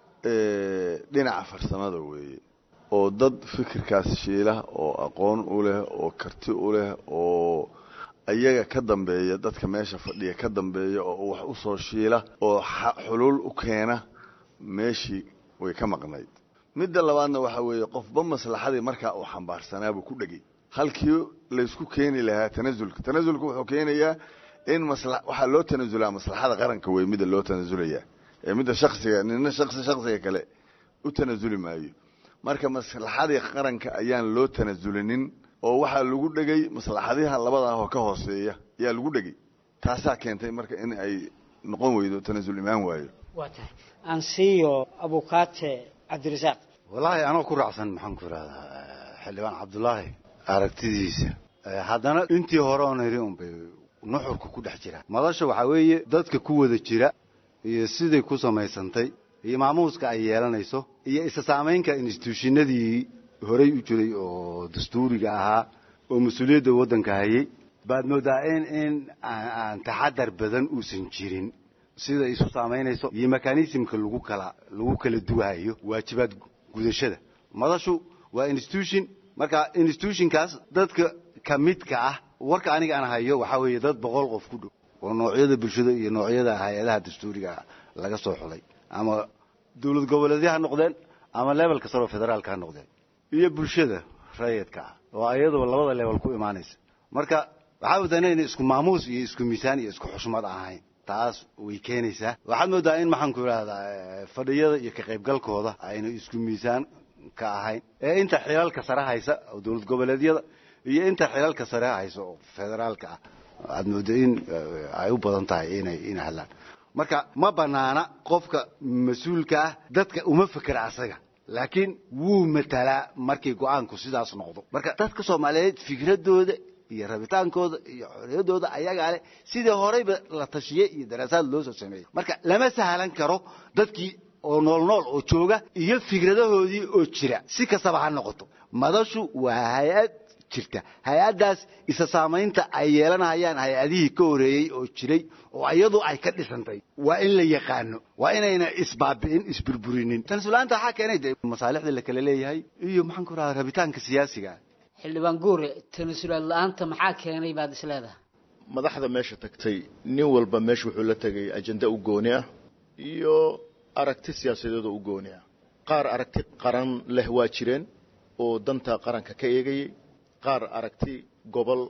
dhinaca farsamada weeye oo dad fikirkaas shiila oo aqoon u leh oo karti u leh oo ayaga ka dambeeya dadka meesha fadhiya ka dambeeya oo wax u soo shiila oo xuluul u keena meeshii way ka maqnayd midda labaadna waxaa weeye qofba maslaxadii markaa uu xambaarsanaabuu ku dhegay halkii laysku keeni lahaa tanasulka tanasulka wuxuu keenayaa in masla waxaa loo tanasulaa maslaxada qaranka wey midda loo tanasulayaa ee midda shaksiga nina shaksi shaksiga kale u tanasuli maayo marka maslaxadii qaranka ayaan loo tanasulinin oo waxaa lagu dhegay maslaxadiha labadaah oo ka hooseeya ayaa lagu dhegay taasaa keentay marka in ay noqon weydo tanasul imaan waayo waa tahay ansiyo abukaate cabdirasaaq wallaahi anoo ku raacsan maxaan ku idhahdaa xildhibaan cabdulaahi aragtidiisa haddana intii hore oon idhi unbay nuxurka ku dhex jira madasha waxaa weeye dadka ku wada jira iyo siday ku samaysantay iyo maamuuska ay yeelanayso iyo isa saamaynka instituushinadii horey u jiray oo dastuuriga ahaa oo mas-uuliyadda waddanka hayay baad moodaa in in aan taxadar badan uusan jirin sida isu saamaynayso iyo mekanismka lagu kala lagu kala duwahayo waajibaad gudashada madashu waa institution marka institutionkaas dadka ka midka ah warka aniga aan hayo waxaa weeye dad boqol qof ku dhow oo noocyada bulshada iyo noocyada hay-adaha dastuuriga laga soo xulay ama dowlad goboleedya ha noqdeen ama levelka saro federaalka ha noqdeen iyo bulshada rayidka ah oo ayadaba labada level ku imaanaysa marka waxaa moodaa inayna isku maamuus iyo isku miisaan iyo isku xushmad ahayn taas way keenaysaa waxaad moodaa in maxaan ku idhahdaa fadhiyada iyo ka qaybgalkooda ayna isku miisaan ka ahayn ee inta xilalka sare haysa oo dowlad goboleedyada iyo inta xilalka sare haysa oo federaalka ah aad moodo in ay u badan tahay inay inay hadlaan marka ma banaana qofka mas-uulka ah dadka uma fekera asaga laakiin wuu matalaa markii go-aanku sidaas noqdo marka dadka soomaaliyeed fikradooda iyo rabitaankooda iyo xorriyadooda ayagaa leh sidii horeyba la tashiye iyo daraasaad loo soo sameeyey marka lama sahlan karo dadkii oo nool nool oo jooga iyo fikradahoodii oo jira si kastaba ha noqoto madashu waa hay-ad jirta hay-addaas isa saamaynta ay yeelanayaan hay-adihii ka horeeyey oo jiray oo iyadu ay ka dhisantay waa in la yaqaano waa inayna isbaabi'in isburburinin tanasulaanta waxaa keenay de masaalixda la kala leeyahay iyo maxaan ku rahaa rabitaanka siyaasiga xildhibaan guure tanasulaad la-aanta maxaa keenay baad is leedahay madaxda meesha tagtay nin walba meesha wuxuu la tegay ajenda u gooni ah iyo aragti siyaasadeed oo u gooni ah qaar aragti qaran leh waa jireen oo danta qaranka ka eegayay qaar aragti gobol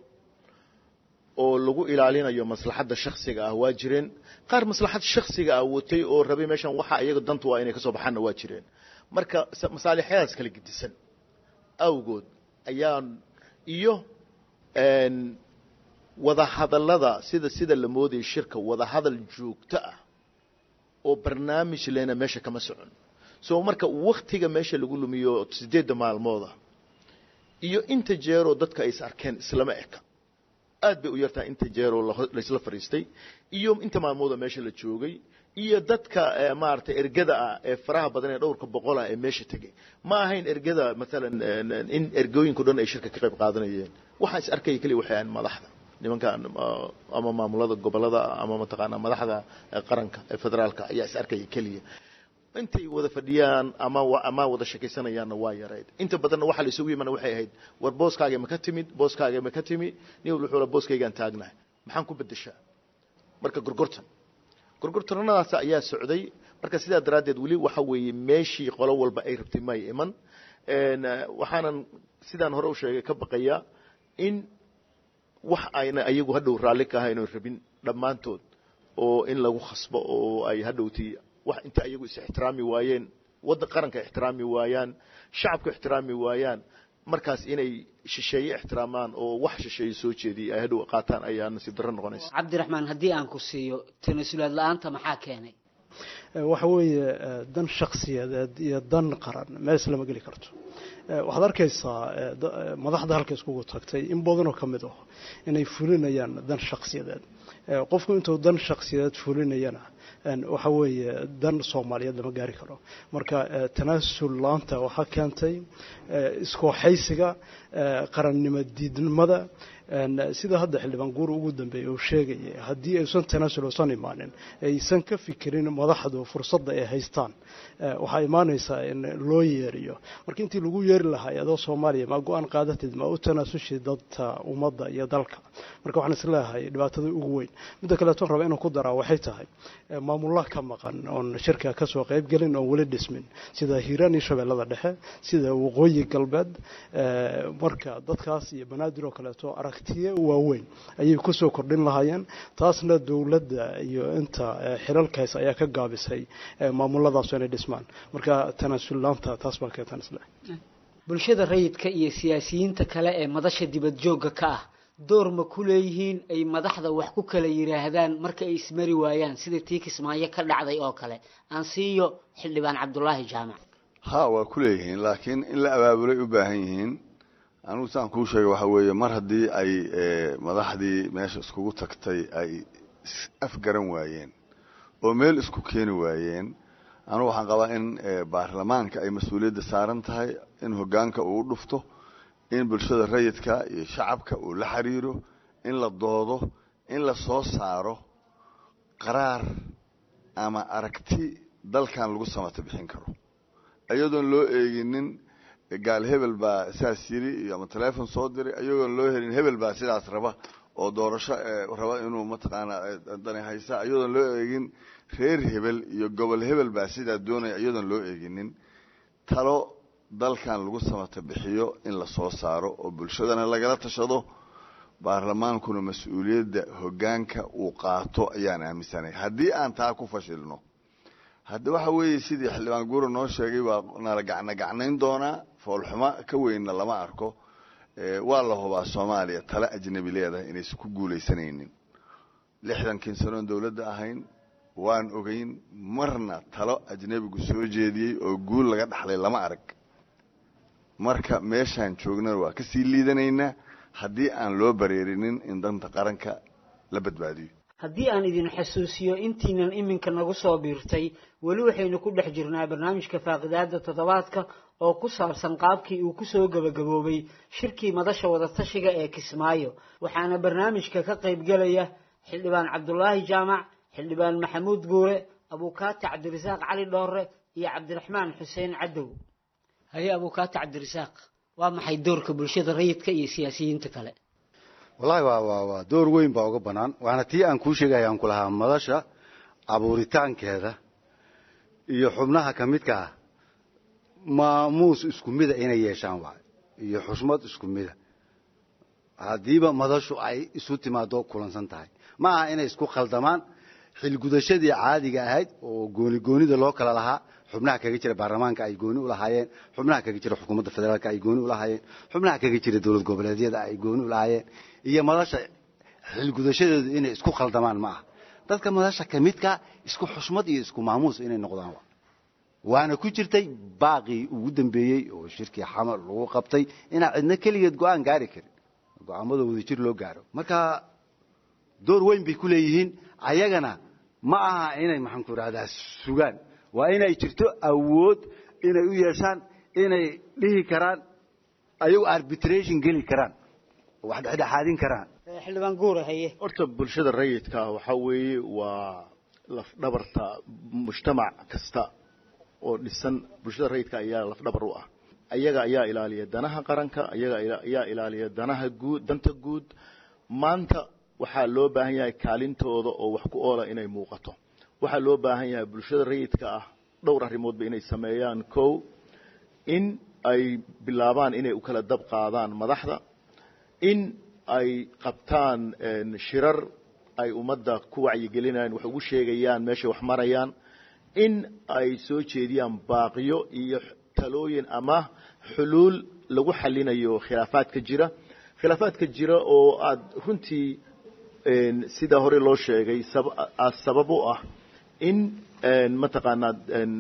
oo lagu ilaalinayo maslaxadda shaksiga ah waa jireen qaar maslaxad shaksiga ah watay oo rabay meeshan waxa iyaga dantu waa inay ka soo baxaanna waa jireen marka masaalixyadaas kala gedisan awgood ayaan iyo wadahadallada sida sida la moodayay shirka wadahadal joogto ah oo barnaamij lena meesha kama socon so marka waktiga meesha lagu lumiyo sideedda maalmooda iyo inta jeeroo dadka ay is arkeen islama eka aad bay u yartahay inta jeeroo laysla fadhiistay iyo inta maalmooda meesha la joogay iyo dadka maaragtay ergada ah ee faraha badan ee dhowrka boqol ah ee meesha tegay ma ahayn ergada maalan in ergooyinko dhan ay shirka ka qayb qaadanayeen waxaa is arkaya keliya waxay ahayn madaxda nimankan ama maamulada gobolada ama mataqaanaa madaxda qaranka ee federaalka ayaa is arkaya keliya intay wada fadhiyaan ama ama wada sheekaysanayaanna waa yarayd inta badanna waxaa la isugu yimana waxay ahayd war booskaaga ma ka timid booskaaga ma ka timi nin walba wuxuu booskaygaan taagnahay maxaan ku bedeshaa marka gorgortan gorgortanadaas ayaa socday marka sidaa daraaddeed weli waxa weeye meeshii qolo walba ay rabtay may iman waxaanan sidaan hore u sheegay ka baqayaa in wax ayna ayagu hadhow raalli ka ahayn oo rabin dhammaantood oo in lagu khasbo oo ay hadhowti wax inta ayagu is ixtiraami waayeen waddan qaranka ixtiraami waayaan shacabka ixtiraami waayaan markaas inay shisheeye ixtiraamaan oo wax shisheeye soo jeediya ay hadhow qaataan ayaa nasiib darro noqonaysa cabdiraxmaan haddii aan ku siiyo tanasulaad la-aanta maxaa keenay waxa weeye dan shaksiyadeed iyo dan qaran mees lama geli karto waxaad arkaysaa madaxda halka iskugu tagtay in badanoo ka mid ah inay fulinayaan dan shaksiyadeed qofku intuu dan shaksiyadeed fulinayana waxa weeye dan soomaaliyeed lama gaari karo marka tanaasul laanta waxaa keentay iskooxaysiga qarannimo diidnimada sida hadda xildhibaan guur ugu dambeeyey uu sheegayay haddii aysan tanaasul usan imaanin aysan ka fikirin madaxdu fursadda ay haystaan waxaa imaanaysaa in loo yeeriyo marka intii lagu yeeri lahaa adoo soomaaliya ma go-aan qaadatid ma u tanaasushid dadka ummadda iyo dalka marka waxaan isleeyahay dhibaatada ugu weyn midda kaleeton raba inaan ku daraa waxay tahay maamullah ka maqan oon shirka kasoo qayb gelin oon weli dhismin sida hiiraan iyo shabeellada dhexe sida waqooyi galbeed marka dadkaas iyo banaadir oo kaleeto aragtiye waaweyn ayay kusoo kordhin lahaayeen taasna dowladda iyo inta xilalkaas ayaa ka gaabisay maamuladaas inay dhismaan marka tanaasullaanta taas baa keentan isle bulshada rayidka iyo siyaasiyiinta kale ee madasha dibad joogga ka ah door ma ku leeyihiin ay madaxda wax ku kala yidhaahdaan marka ay ismari waayaan sida tii kismaayo ka dhacday oo kale aan siiyo xildhibaan cabdulaahi jaamac ha waa ku leeyihiin laakiin in la abaabulay u baahan yihiin anugu saan kuu sheegay waxaa weeye mar haddii ay madaxdii meesha iskugu tagtay ay afgaran waayeen oo meel isku keeni waayeen anugu waxaan qabaa in baarlamaanka ay mas-uuliyadda saaran tahay in hoggaanka uu u dhufto in bulshada rayidka iyo shacabka uu la xiriiro in la doodo in la soo saaro qaraar ama aragti dalkan lagu samata bixin karo iyadoon loo eeginin gaal hebel baa saas yiri iyo ama telefon soo diray iyagoon loo helin hebel baa sidaas raba oo doorasho raba inuu mataqaanaa dani haysa iyadoon loo eegin reer hebel iyo gobol hebel baa sidaa doonaya iyadoon loo eeginin talo dalkan lagu samata bixiyo in la soo saaro oo bulshadana lagala tashado baarlamaankuna mas-uuliyadda hoggaanka uu qaato ayaan aaminsanay haddii aan taa ku fashilno hadda waxa weeye sidii xildhibaan guura noo sheegay waa nala gacna gacnayn doonaa foolxumo ka weynna lama arko waa la hubaa soomaaliya tale ajnabi leedahay inaysan ku guulaysanaynin lixdankii sanoon dowladda ahayn waan ogeyn marna talo ajnabigu soo jeediyey oo guul laga dhaxlay lama arag marka meeshaan joognana waa kasii liidanaynaa haddii aan loo bareerinin in danta qaranka la badbaadiyo haddii aan idin xasuusiyo intiinan iminka nagu soo biirtay weli waxaynu ku dhex jirnaa barnaamijka faaqidaada toddobaadka oo ku saabsan qaabkii uu kusoo gebagaboobay shirkii madasha wadatashiga ee kismaayo waxaana barnaamijka ka qaybgelaya xildhibaan cabdulaahi jaamac xildhibaan maxamuud guure abuukaati cabdirasaaq cali dhoore iyo cabdiraxmaan xuseen cadow haye abuukaati cabdirasaaq waa maxay doorka bulshada rayidka iyo siyaasiyiinta kale wallaahi waa waa waa door weyn baa uga bannaan waana tii aan kuu sheegaya aan ku lahaa madasha abuuritaankeeda iyo xubnaha ka midka ah maamuus isku mida inay yeeshaan waay iyo xushmad isku mida haddiiba madashu ay isu timaado kulansan tahay ma aha inay isku khaldamaan xilgudashadii caadiga ahayd oo gooni goonida loo kala lahaa xubnaha kaga jira baarlamaanka ay gooni u lahaayeen xubnaha kaga jira xukuumadda federaalka ay gooni u lahaayeen xubnaha kaga jira dowlad goboleedyada ay gooni u lahaayeen iyo madasha xilgudashadeedu inay isku khaldamaan ma aha dadka madasha ka midka isku xushmad iyo isku maamuus inay noqdaan waana ku jirtay baaqii ugu dambeeyey oo shirkii xamar lagu qabtay inaan cidna keligeed go-aan gaari karin go-aamada wadajir loo gaaro marka door weyn bay ku leeyihiin ayagana ma aha inay maxaan ku idhahdaa sugaan waa inay jirto awood inay u yeeshaan inay dhihi karaan ayagu arbitration geli karaan oo wax dhexdhexaadin karaan xildhibaan guura haye horta bulshada rayidka ah waxaa weeye waa lafdhabarta mujtamac kasta oo dhisan bulshada rayidka ayaa lafdhabar u ah ayaga ayaa ilaaliya danaha qaranka ayaga ayaa ilaaliya danaha guud danta guud maanta waxaa loo baahan yahay kaalintooda oo wax ku oola inay muuqato waxaa loo baahan yahay bulshada rayidka ah dhowr arrimoodba inay sameeyaan kow in ay bilaabaan inay u kala dab qaadaan madaxda in ay qabtaan shirar ay ummadda ku wacyigelinayaan wax ugu sheegayaan meeshay wax marayaan in ay soo jeediyaan baaqiyo iyo talooyin ama xuluul lagu xalinayo khilaafaadka jira khilaafaadka jira oo aada runtii sidaa hore loo sheegay sabab u ah in mataqaanaa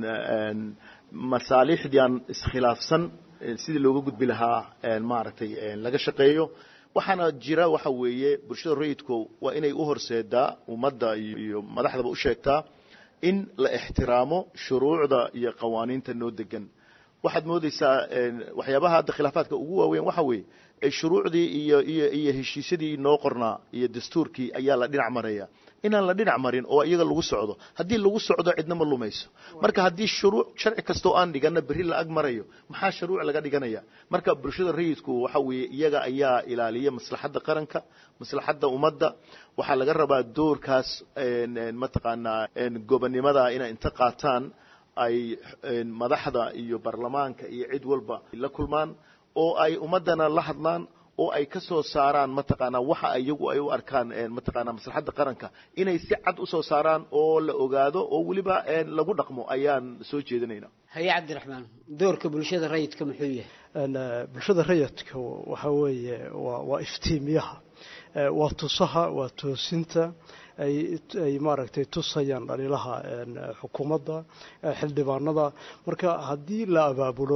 masaalixdii aan iskhilaafsan sidii looga gudbi lahaa maaragtay laga shaqeeyo waxaana jira waxa weeye bulshada rayidku waa inay u horseedaa ummadda iyo madaxdaba u sheegtaa in la ixtiraamo shuruucda iyo qawaaniinta noo degan waxaad moodeysaa waxyaabaha hadda khilaafaadka ugu waaweyn waxa weeye shuruucdii iyo iyo iyo heshiisyadii noo qornaa iyo dastuurkii ayaa la dhinac maraya inaan la dhinac marin oo iyaga lagu socdo haddii lagu socdo cidna ma lumayso marka haddii shuruuc sharci kastoo aan dhigana berri la ag marayo maxaa shuruuc laga dhiganaya marka bulshada rayidku waxa weeye iyaga ayaa ilaaliya maslaxadda qaranka maslaxadda ummadda waxaa laga rabaa doorkaas mataqaanaa gobonnimada inay inta qaataan ay madaxda iyo baarlamaanka iyo cid walba la kulmaan oo ay ummaddana la hadlaan oo ay ka soo saaraan mataqaanaa waxa iyagu ay u arkaan mataqaanaa maslaxadda qaranka inay si cad u soo saaraan oo la ogaado oo weliba lagu dhaqmo ayaan soo jeedinayna haye cabdiraxmaan doorka bulshada rayidka muxuu yahay bulshada rayidka waxa weeye waa waa iftiimiyaha waa tusaha waa toosinta ay ay maaragtay tusayaan dhaliilaha xukuumadda xildhibaanada marka haddii la abaabulo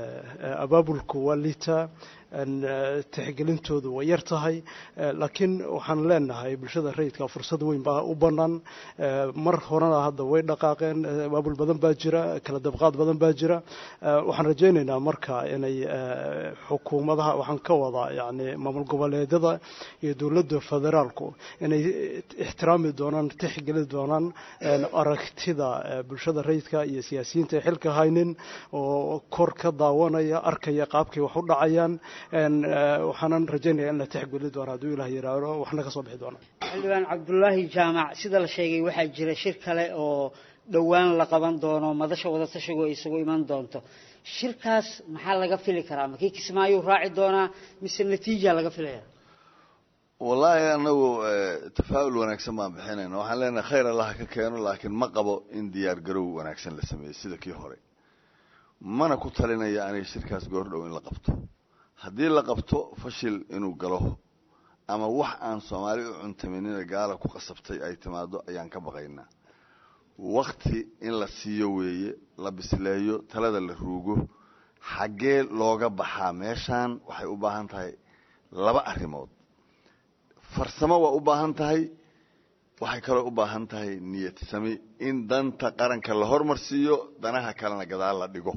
abaabulku waa liitaa tixgelintoodu way yar tahay laakiin waxaan leenahay bulshada rayidka fursad weyn baa u bannaan mar horena hadda way dhaqaaqeen abaabul badan baa jira kala dabqaad badan baa jira waxaan rajaynaynaa marka inay xukuumadaha waxaan ka wadaa yani maamul goboleedyada iyo dowladda federaalku inay ixtiraami doonaan tixgeli doonaan aragtida bulshada rayidka iyo siyaasiyiinta ay xilka haynin oo kor ka daawanaya arkaya qaabkay wax u dhacayaan waxaanan rajaynaya in la tixgeli doono hadduu ilah yiraahdo waxna ka soo bixi doona xildhibaan cabdulaahi jaamac sida la sheegay waxaa jira shir kale oo dhowaan la qaban doono madasha wadatashigu ay isugu iman doonto shirkaas maxaa laga fili karaa makii kismaayuu raaci doonaa mise natiija laga filaya wallaahi anagu tafaa'ul wanaagsan baan bixinayna waxaan leenahay khayr allaha ka keeno laakiin ma qabo in diyaar garow wanaagsan la sameeyo sida kii hore mana ku talinaya aniga shirkaas goordhow in la qabto haddii la qabto fashil inuu galo ama wax aan soomaali u cuntaminina gaala ku qasabtay ay timaado ayaan ka baqaynaa wakti in la siiyo weeye la bisleeyo talada la ruugo xaggee looga baxaa meeshaan waxay u baahan tahay laba arrimood farsamo waa u baahan tahay waxay kaloo u baahan tahay niyad sami in danta qaranka la hormarsiiyo danaha kalena gadaal la dhigo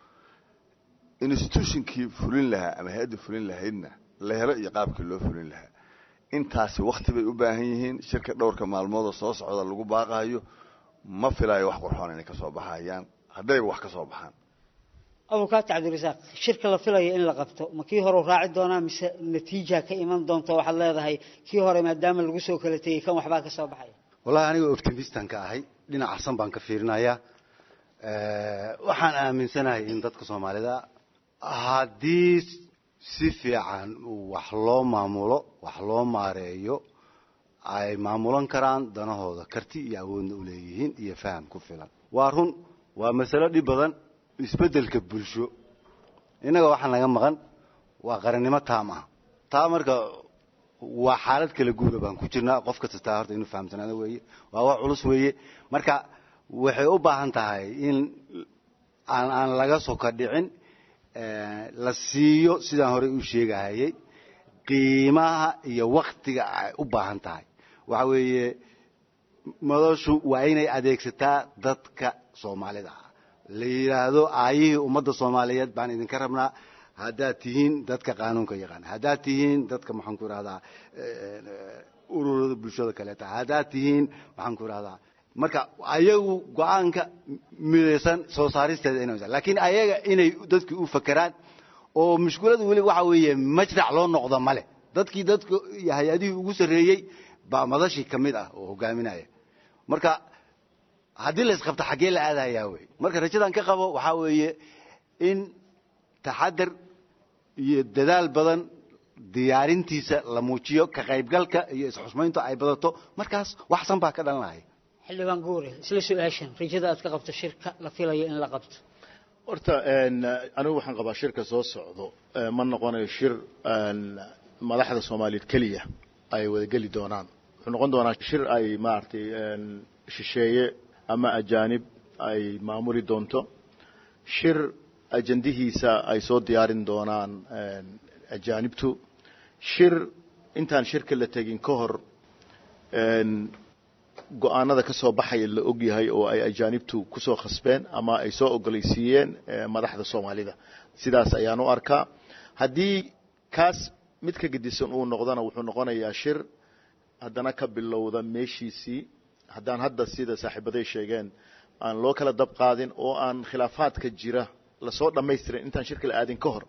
institutionkii fulin lahaa ama hay-adda fulin lahaydna la helo iyo qaabkii loo fulin lahaa intaasi wakti bay u baahan yihiin shirka dhowrka maalmoodoo soo socda lagu baaqayo ma filaayo wax qurxoon inay kasoo baxayaan haddayba wax ka soo baxaan abukaati cabdirasaaq shirka la filayo in la qabto ma kii hore raaci doonaa mise natiija ka iman doonta waxaad leedahay kii hore maadaama lagu soo kala tegey kan waxbaa ka soo baxaya wallahi aniga optimistan ka ahay dhinac xasan baan ka fiirinayaa waxaan aaminsanahay in dadka soomaalida haddii si fiican wax loo maamulo wax loo maareeyo ay maamulan karaan danahooda karti iyo awoodna u leeyihiin iyo faham ku filan waa run waa masalo dhib badan isbeddelka bulsho innaga waxaa naga maqan waa qarannimo taam ah taa marka waa xaalad kala guura baan ku jirnaa qof kasta taa horta inuu fahamsanaado weeye waa wax culus weeye marka waxay u baahan tahay in aan aan laga soka dhicin la siiyo sidaan horey u sheegahayay qiimaha iyo waktiga ay u baahan tahay waxa weeye madashu waa inay adeegsataa dadka soomaalida ah la yidhaahdo aayihii ummadda soomaaliyeed baan idinka rabnaa haddaad tihiin dadka qaanuunka yaqaan haddaad tihiin dadka maxaan ku ihahdaa ururada bulshada kaleeta haddaad tihiin maxaan ku ihahdaa marka ayagu go-aanka midaysan soo saaristeeda ina laakiin ayaga inay dadkii u fakeraan oo mushkulada weli waxa weeye majrac loo noqdo male dadkii dadka hay-adihii ugu sarreeyey baa madashii ka mid ah oo hogaaminaya marka haddii la isqabto xaggee la aadayaa wey marka rajadan ka qabo waxaa weeye in taxadar iyo dadaal badan diyaarintiisa la muujiyo ka qaybgalka iyo isxusmayntu ay badato markaas waxsan baa ka dhalanaya xildhibaan guure isla su-aashan rajada aad ka qabto shirka la filayo in la qabto horta anigu waxaan qabaa shirka soo socdo ma noqonayo shir madaxda soomaaliyeed keliya ay wadageli doonaan wuxuu noqon doonaa shir ay maaragtay shisheeye ama ajaanib ay maamuli doonto shir ajandihiisa ay soo diyaarin doonaan ajaanibtu shir intaan shirka la tegin ka hor go-aanada ka soo baxaya la og yahay oo ay ajaanibtu kusoo khasbeen ama ay soo ogolaysiiyeen madaxda soomaalida sidaas ayaan u arkaa haddii kaas mid ka gedisan uu noqdona wuxuu noqonayaa shir haddana ka bilowda meeshiisii haddaan hadda sida saaxiibaday sheegeen aan loo kala dab qaadin oo aan khilaafaadka jira lasoo dhammaystirin intaan shirka la aadin ka hor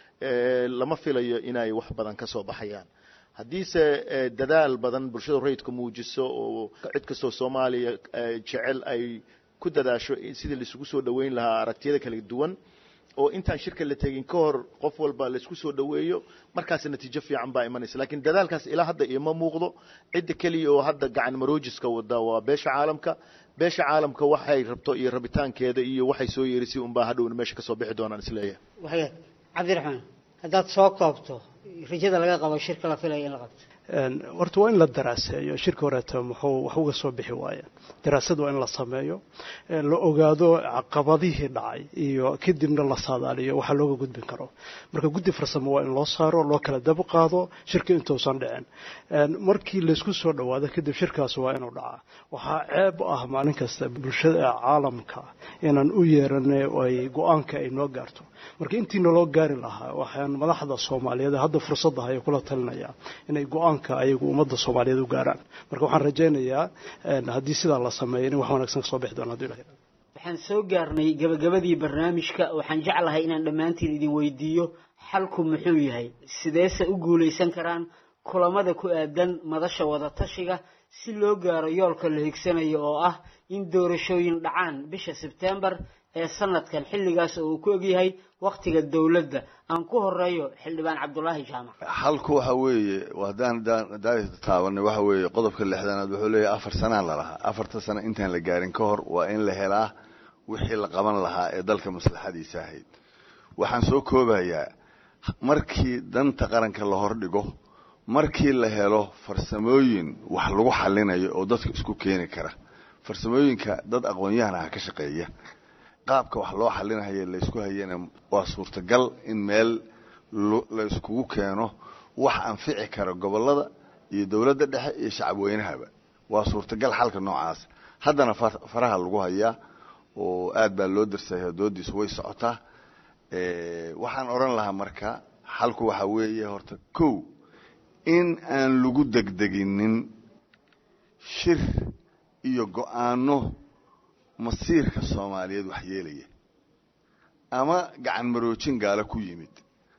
lama filayo inay wax badan ka soo baxayaan haddiise dadaal badan bulshada rayidka muujiso oo cid kastoo soomaaliya jecel ay ku dadaasho sidii laisugu soo dhoweyn lahaa aragtiyada kala duwan oo intaan shirka la tegin ka hor qof walba laisku soo dhoweeyo markaas natiijo fiican baa imanaysa lakiin dadaalkaas ilaa hadda ioma muuqdo cidda keliya oo hadda gacan maroojiska wada waa beesha caalamka beesha caalamka waxay rabto iyo rabitaankeeda iyo waxay soo yeerisay unbaa hadhowna meesha kasoo bixi doonaan isleeyahay waxyaad cabdiraxmaan haddaad soo koobto rajada laga qabo shirka la filayo in la qabto horta waa in la daraaseeyo shirka horeeto muxuu wax uga soo bixi waayeen daraasad waa in la sameeyo la ogaado caqabadihii dhacay iyo kadibna la saadaaliyo waxa looga gudbin karo marka guddi farsamo waa in loo saaro loo kala dab qaado shirka intuusan dhicin markii laysku soo dhowaado kadib shirkaas waa inuu dhacaa waxaa ceeb ah maalin kasta bulshada caalamka inaan u yeeranay ay go-aanka ay noo gaarto marka intiina loo gaari lahaa waxaan madaxda soomaaliyeed hadda fursadda haya kula talinaya inay go-aanka ayagu ummadda soomaaliyeed u gaaraan marka waxaan rajaynayaa haddii sidaa la sameeyo in wax wanaagsan kasoo bixi doono haduu ilahay waxaan soo gaarnay gabagabadii barnaamijka waxaan jeclahay inaan dhammaantiin idin weydiiyo xalku muxuu yahay sideese u guulaysan karaan kulamada ku aadan madasha wadatashiga si loo gaaro yoolka la higsanayo oo ah in doorashooyin dhacaan bisha sebtembar ee sanadkan xilligaas oo uu ku egyahay wakhtiga dowladda aan ku horeeyo xildhibaan cabdulaahi jaamac xalku waxa weeye haddaan taabanay waxa weeye qodobka lixdanaad wuxuu leeyahay afar sanaa lalahaa afarta sano intaan la gaarin ka hor waa in la helaa wixii la qaban lahaa ee dalka maslaxadiisa ahayd waxaan soo koobayaa markii danta qaranka la hordhigo markii la helo farsamooyin wax lagu xalinayo oo dadka isku keeni kara farsamooyinka dad aqoon-yahan ah ka shaqeeya qaabka wax loo xalinayo laysku hayana waa suurtagal in meel la iskugu keeno wax anfici kara gobolada iyo dowladda dhexe iyo shacabweynahaba waa suurtagal xalka noocaas haddana faraha lagu hayaa oo aad baa loo darsaya doodiisu way socotaa waxaan odhan lahaa marka xalku waxaa weeye horta kow in aan lagu degdeginin shir iyo go-aano masiirka soomaaliyeed wax yeelaya ama gacan maroojin gaalo ku yimid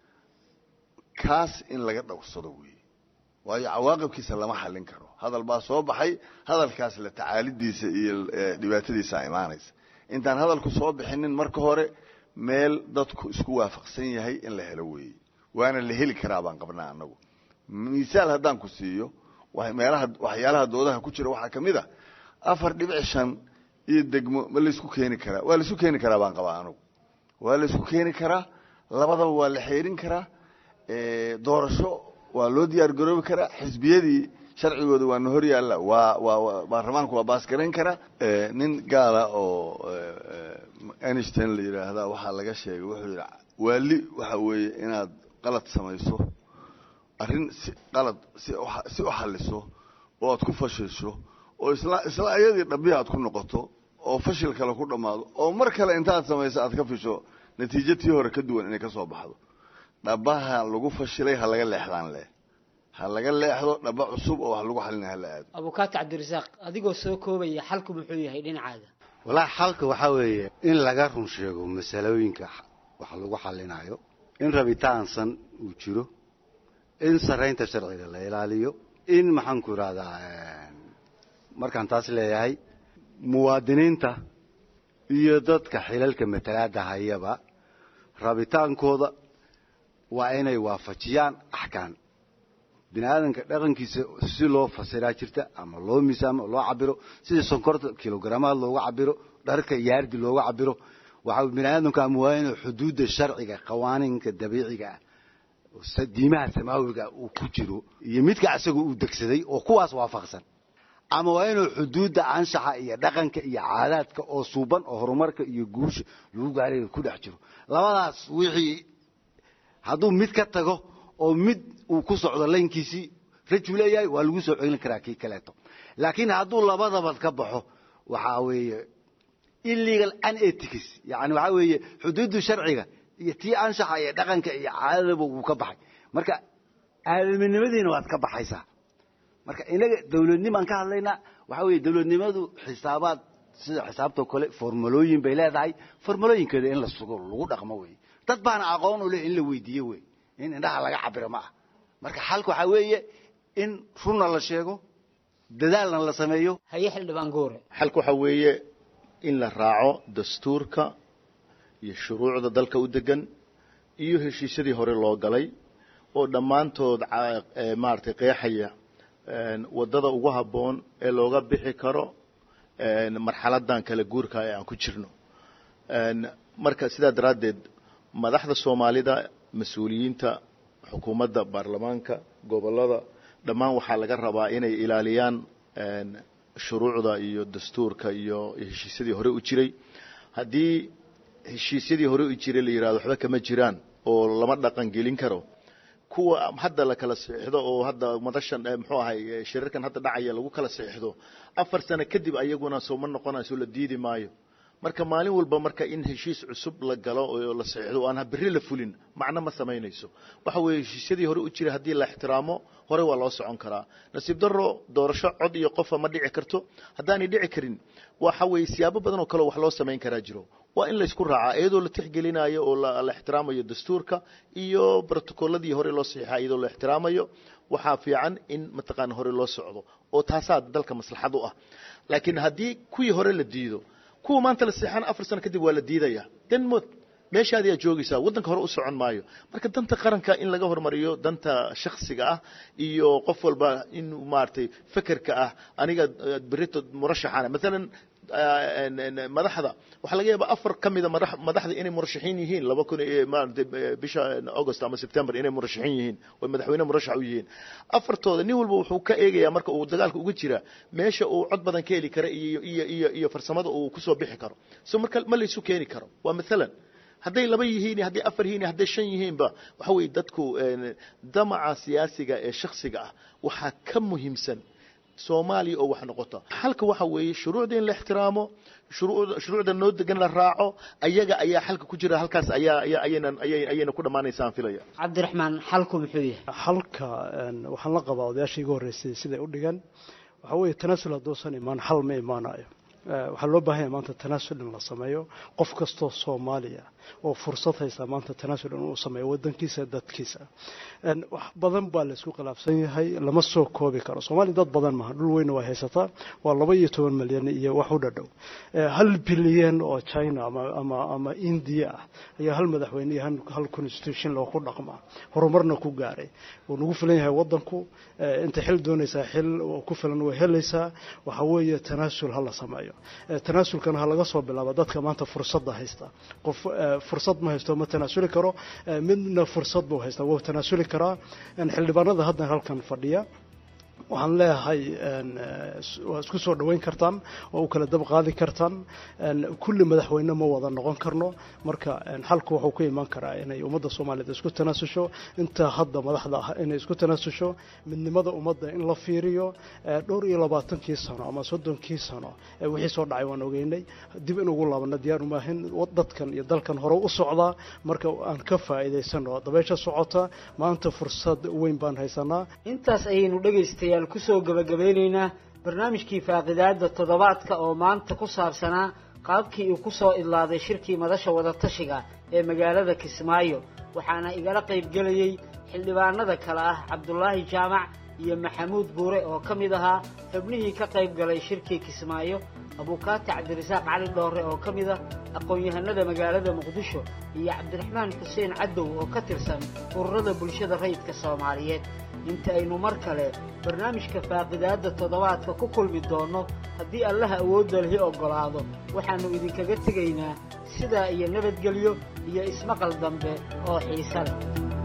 kaas in laga dhowrsado weeye waayo cawaaqibkiisa lama xallin karo hadal baa soo baxay hadalkaas la tacaalidiisa iyo dhibaatadiisa imaanaysa intaan hadalku soo bixinin marka hore meel dadku isku waafaqsan yahay in la helo weeye waana la heli karaa baan qabnaa annagu misaal haddaan ku siiyo meelaha waxyaalaha doodaha ku jira waxaa ka mid a afar dhibic shan iyo degmo ma laysku keeni karaa waa laisku keeni karaa baan qabaa anugu waa laysku keeni karaa labadaba waa la xeerin karaa doorasho waa loo diyaar garoobi karaa xisbiyadii sharcigooda waana hor yaalla waa waa baarlamaanku waa baasgarayn karaa nin gaala oo einstein la yidhaahdaa waxaa laga sheegay wuxuu yidhi waali waxa weeye inaad qalad samayso arrin si qalad si si u xaliso oo aad ku fashilsho oo isla isla ayadii dhabihi aad ku noqoto oo fashil kale ku dhammaado oo mar kale intaad samayso aad ka fisho natiijo tii hore ka duwan inay ka soo baxdo dhabaha lagu fashilay ha laga leexdaan leh ha laga leexdo dhaba cusub oo wax lagu xalina hala aado abukaati cabdirasaaq adigoo soo koobaya xalku muxuu yahay dhinacaada walaahi xalka waxaa weeye in laga run sheego masalooyinka wax lagu xalinayo in rabitaansan uu jiro in saraynta sharciga la ilaaliyo in maxaan ku idhahdaa markaan taas leeyahay muwaadiniinta iyo dadka xilalka matalaada hayaba rabitaankooda waa inay waafajiyaan axkaan bini aadanka dhaqankiisa si loo fasiraa jirta ama loo miisaamo loo cabiro sida sonkorta kilogramaad looga cabiro dharka yaardi looga cabiro waxa bini aadamku ama waa inuu xuduudda sharciga qawaaninka dabiiciga ah diimaha samaawiga uu ku jiro iyo midka isaga uu degsaday oo kuwaas waafaqsan ama waa inuu xuduudda anshaxa iyo dhaqanka iyo caadaadka oo suuban oo horumarka iyo guusha lagu gaarayo ku dhex jiro labadaas wixii hadduu mid ka tago oo mid uu ku socdo laynkiisii rajuu leeyahay waa lagu soo celin karaa kii kaleeto laakiin hadduu labadaba ka baxo waxaa weeye illegal unethics yani waxaa weeye xuduuddu sharciga iyo tii anshaxa iyo dhaqanka iyo caadadaba wuu ka baxay marka aadaminimadiina waad ka baxaysaa marka inaga dawladnimaan ka hadlaynaa waxaa weeye dawladnimadu xisaabaad sida xisaabtoo kale formulooyin bay leedahay formulooyinkeeda in la sugo lagu dhaqmo wey dad baana aqoon u leh in la weydiiyo wey in indhaha laga cabiro ma ah marka xalka waxaa weeye in runna la sheego dadaalna la sameeyo haye xildhibaan goore xalka waxaa weeye in la raaco dastuurka iyo shuruucda dalka u degan iyo heshiisyadii hore loo galay oo dhammaantood maaragtay qeexaya waddada ugu habboon ee looga bixi karo marxaladan kala guurka ee aan ku jirno marka sidaa daraaddeed madaxda soomaalida mas-uuliyiinta xukuumadda baarlamaanka gobollada dhammaan waxaa laga rabaa inay ilaaliyaan shuruucda iyo dastuurka iyo heshiisyadii hore u jiray haddii heshiisyadii hore u jiray la yidhahdo waxba kama jiraan oo lama dhaqan gelin karo kuwa hadda la kala saxiixdo oo hadda madashan muxuu ahay shirarkan hadda dhacaya lagu kala saxiixdo afar sano kadib ayaguna sooma noqonayso la diidi maayo marka maalin walba marka in heshiis cusub la galo oo la saxiixdo oo aan berri la fulin macno ma samaynayso waxa weeye heshiisyadii hore u jiray haddii la ixtiraamo hore waa loo socon karaa nasiib darro doorasho cod iyo qofa ma dhici karto haddaanay dhici karin waxa weeye siyaabo badan oo kale wax loo samayn karaa jiro waa in laysku raacaa iyadoo la tixgelinayo oo la ixtiraamayo dastuurka iyo brotocolladii hore loo saxiixa iyadoo la ixtiraamayo waxaa fiican in mataqaana hore loo socdo oo taasaa dalka maslaxad u ah laakiin haddii kuwii hore la diido kuwa maanta la saxiixana afar sano kadib waa la diidaya denmod meeshaadi aad joogaysaa waddanka hore u socon maayo marka danta qaranka in laga hormariyo danta shaksiga ah iyo qof walba in maaragtay fekerka ah aniga berito murashaxana maalan madaxda waxaa laga yaabaa afar ka mida madaxda inay murashaxiin yihiin laba kun maarata bisha august ama september inay murashaxiin yihiin oo madaxweyne murashax u yihiin afartooda nin walba wuxuu ka eegayaa marka uu dagaalka uga jira meesha uu cod badan ka heli kara iyo iyo iyo iyo farsamada uu kusoo bixi karo so marka ma laysu keeni karo waa maalan hadday laba yihiin hadday afar yihiin hadday shan yihiinba waxa weeye dadku damaca siyaasiga ee shaksiga ah waxaa ka muhiimsan soomaaliya oo wax noqota xalka waxa weeye shuruucda in la ixtiraamo shuruucda noo degan la raaco ayaga ayaa xalka ku jira halkaas ayaa ayayna ayayna ku dhammaanaysaan filaya cabdiraxmaan xalku muxuu yahay xalka waxaan la qabaa odayaashii iga horreysay siday u dhigan waxaa weeye tanaasul hadduusan imaan xal ma imaanayo waxaa loo baahanya maanta tanaasul in la sameeyo qof kastoo soomaaliya oo fursad haysta maanta tanaasul inuu sameeyo wadankiisa dadkiisa wax badan baa laysku khilaafsan yahay lama soo koobi karo soomaaliya dad badan maaha dhul weyna waa haysataa waa laba iyo toban milyan iyo wax u dhadhow hal bilyan oo china ama ama ama india ah ayaa hal madaxweyne iyo hal constitution loo ku dhaqmaa horumarna ku gaaray wuu nagu filan yahay wadanku inta xil doonaysaa xil ku filan way helaysaa waxa weeye tanaasul ha la sameeyo tanaasulkana ha laga soo bilaabo dadka maanta fursadda haysta qof fursad ma haysto ma tanaasuli karo midna fursad buu haystaa wuu tanaasuli karaa xildhibaanada hadda halkan fadhiya waxaan leeyahay waa isku soo dhoweyn kartaan waa u kala dab qaadi kartaan kulli madaxweyne ma wada noqon karno marka xalku wuxuu ku imaan karaa inay ummadda soomaaliyeed isku tanaasusho inta hadda madaxda ah inay isku tanaasusho midnimada ummadda in la fiiriyo dhowr iyo labaatankii sano ama soddonkii sano wixii soo dhacay waan ogeynay dib in ugu laabano diyaar umaahin dadkan iyo dalkan hore u socdaa marka aan ka faa'iidaysano dabeysha socota maanta fursad weyn baan haysanaa intaas ayaynu dhegaystayaal kusoo gabagabeynaynaa barnaamijkii faaqidaada toddobaadka oo maanta ku saabsanaa qaabkii uu kusoo idlaaday shirkii madasha wadatashiga ee magaalada kismaayo waxaana igala qaybgelayey xildhibaanada kale ah cabdulaahi jaamac iyo maxamuud buure oo ka mid ahaa xubnihii ka qayb galay shirkii kismaayo abuukaati cabdirasaaq cali dhoore oo ka mid ah aqoon-yahanada magaalada muqdisho iyo cabdiraxmaan xuseen cadow oo ka tirsan ururada bulshada rayidka soomaaliyeed inta aynu mar kale barnaamijka faaqidaadda toddobaadka ku kulmi doonno haddii allaha awoodda lihi oggolaado waxaannu idinkaga tegaynaa sidaa iyo nabadgelyo iyo ismaqal dambe oo xiise leh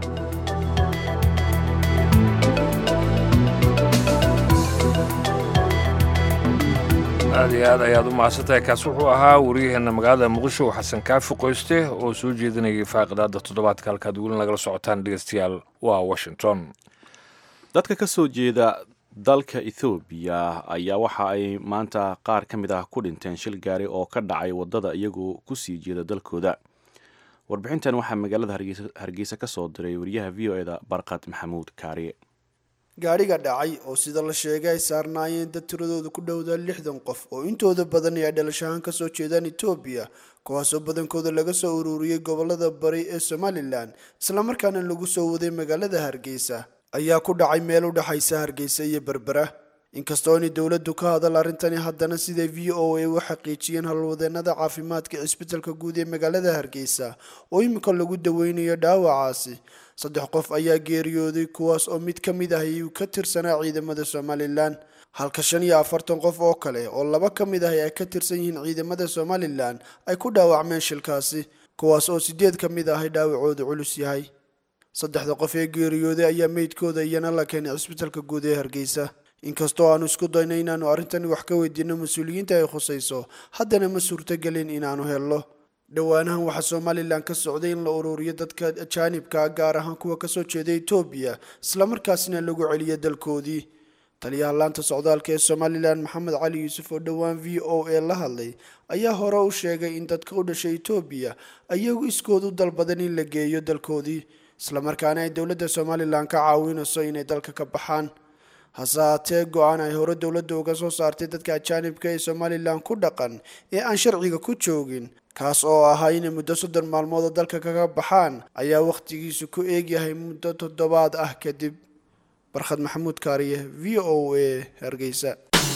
aad iyo aad ayaad u mahadsantahay kaas wuxuu ahaa wariyaheenna magaalada muqdisho xasan kaafi qoyste oo soo jeedinayay faaqidaadda toddobaadka halkaad welin lagala socotaan dhegeystayaal waa washington dadka ka soo jeeda dalka ethoobiya ayaa waxa ay maanta qaar ka mid ah ku dhinteen shil gaari oo ka dhacay waddada iyagoo ku sii jeeda dalkooda warbixintan waxaa magaalada hargeysa ka soo diray wariyaha v o eda barqad maxamuud kaariye gaadhiga dhacay oo sida la sheegay ay saarnaayeen dad tiradooda ku dhowdaa lixdan qof oo intooda badan ay dhalashahaan kasoo jeedaan etoobiya kuwaasoo badankooda laga soo ururiyey gobolada bari ee somalilan islamarkaana lagu soo waday magaalada hargeysa ayaa ku dhacay meel u dhexaysa hargeysa iyo berbera inkastoo inay dowladdu ka hadal arrintani haddana siday v o a u xaqiijiyeen halwadeenada caafimaadka cisbitalka guud ee magaalada hargeysa oo iminka lagu daweynayo dhaawacaasi saddex qof ayaa geeriyooday kuwaas oo mid ka mid ah ayuu ka tirsanaa ciidamada somalilan halka shan iyo afartan qof oo kale oo laba ka mid ah ay ka tirsan yihiin ciidamada somalilan ay ku dhaawacmeen shilkaasi kuwaas oo sideed ka mid ah ay dhaawacooda culus yahay saddexda qof ee geeriyooday ayaa meydkooda iyana la keenay cisbitalka guud ee hargeysa inkastoo aanu isku dayno inaanu arrintani wax ka weydiino mas-uuliyiinta ay khusayso haddana ma suurtogelin inaanu helno dhowaanahan waxaa somalilan ka socday in la ururiyo dadka ajaanibka gaar ahaan kuwa kasoo jeeda etoobiya islamarkaasina lagu celiyo dalkoodii taliyaha laanta socdaalka ee somalilan maxamed cali yuusuf oo dhowaan v o a la hadlay ayaa hore u sheegay in dadka u dhashay etoobiya ayagu iskood u dalbadan in la geeyo dalkoodii islamarkaana ay dowladda somalilan ka caawinayso inay dalka ka baxaan hase haatee go-aan ay hore dowladda uga soo saartay dadka ajaanibka ee somalilan ku dhaqan ee aan sharciga ku joogin kaas oo ahaa inay muddo soddon maalmood oo dalka kaga baxaan ayaa wakhtigiisu ku eegyahay muddo toddobaad ah kadib barkhad maxamuud kaariye v o a hargeysa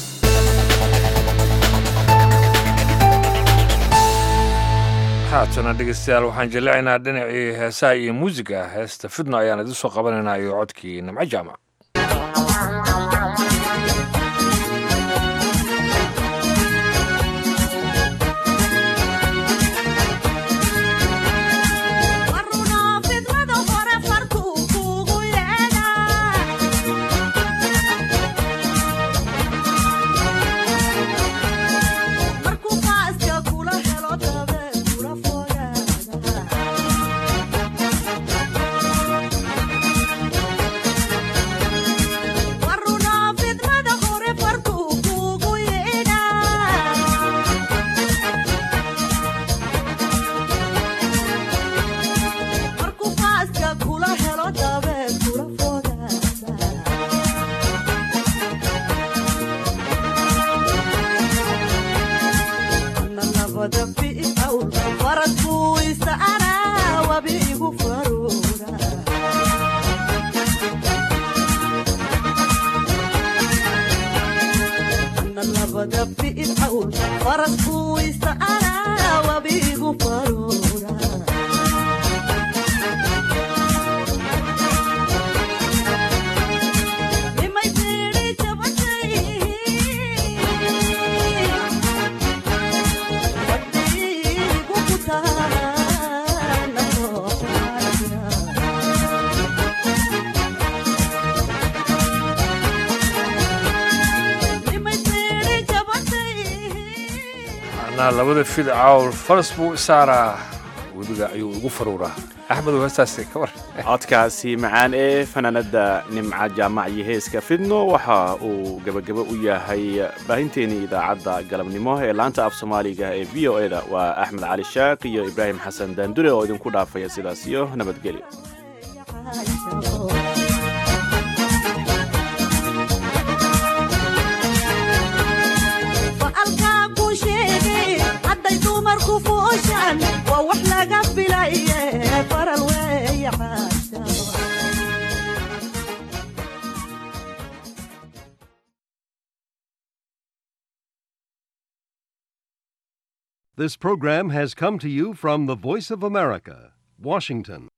haatana dhegeystayaal waxaan jeleecaynaa dhinacii heesaha iyo muusiga heesta fidno ayaan idin soo qabanaynaa iyo codkii nimco jaamac labada fid cawl faras buu isaaraa webiga ayuu igu faruuraa axmedow heestaasi ka war codkaasi macaan ee fanaanada nimca jaamac iyo heeska fidno waxa uu gebagabo u yahay baahinteenii idaacadda galabnimo ee laanta af soomaaliga ee v o eda waa axmed cali shaaq iyo ibraahim xasan daandure oo idinku dhaafaya sidaas iyo nabadgelyo waa wax laga filaye faral weeya This program has come to you from the Voice of America, Washington.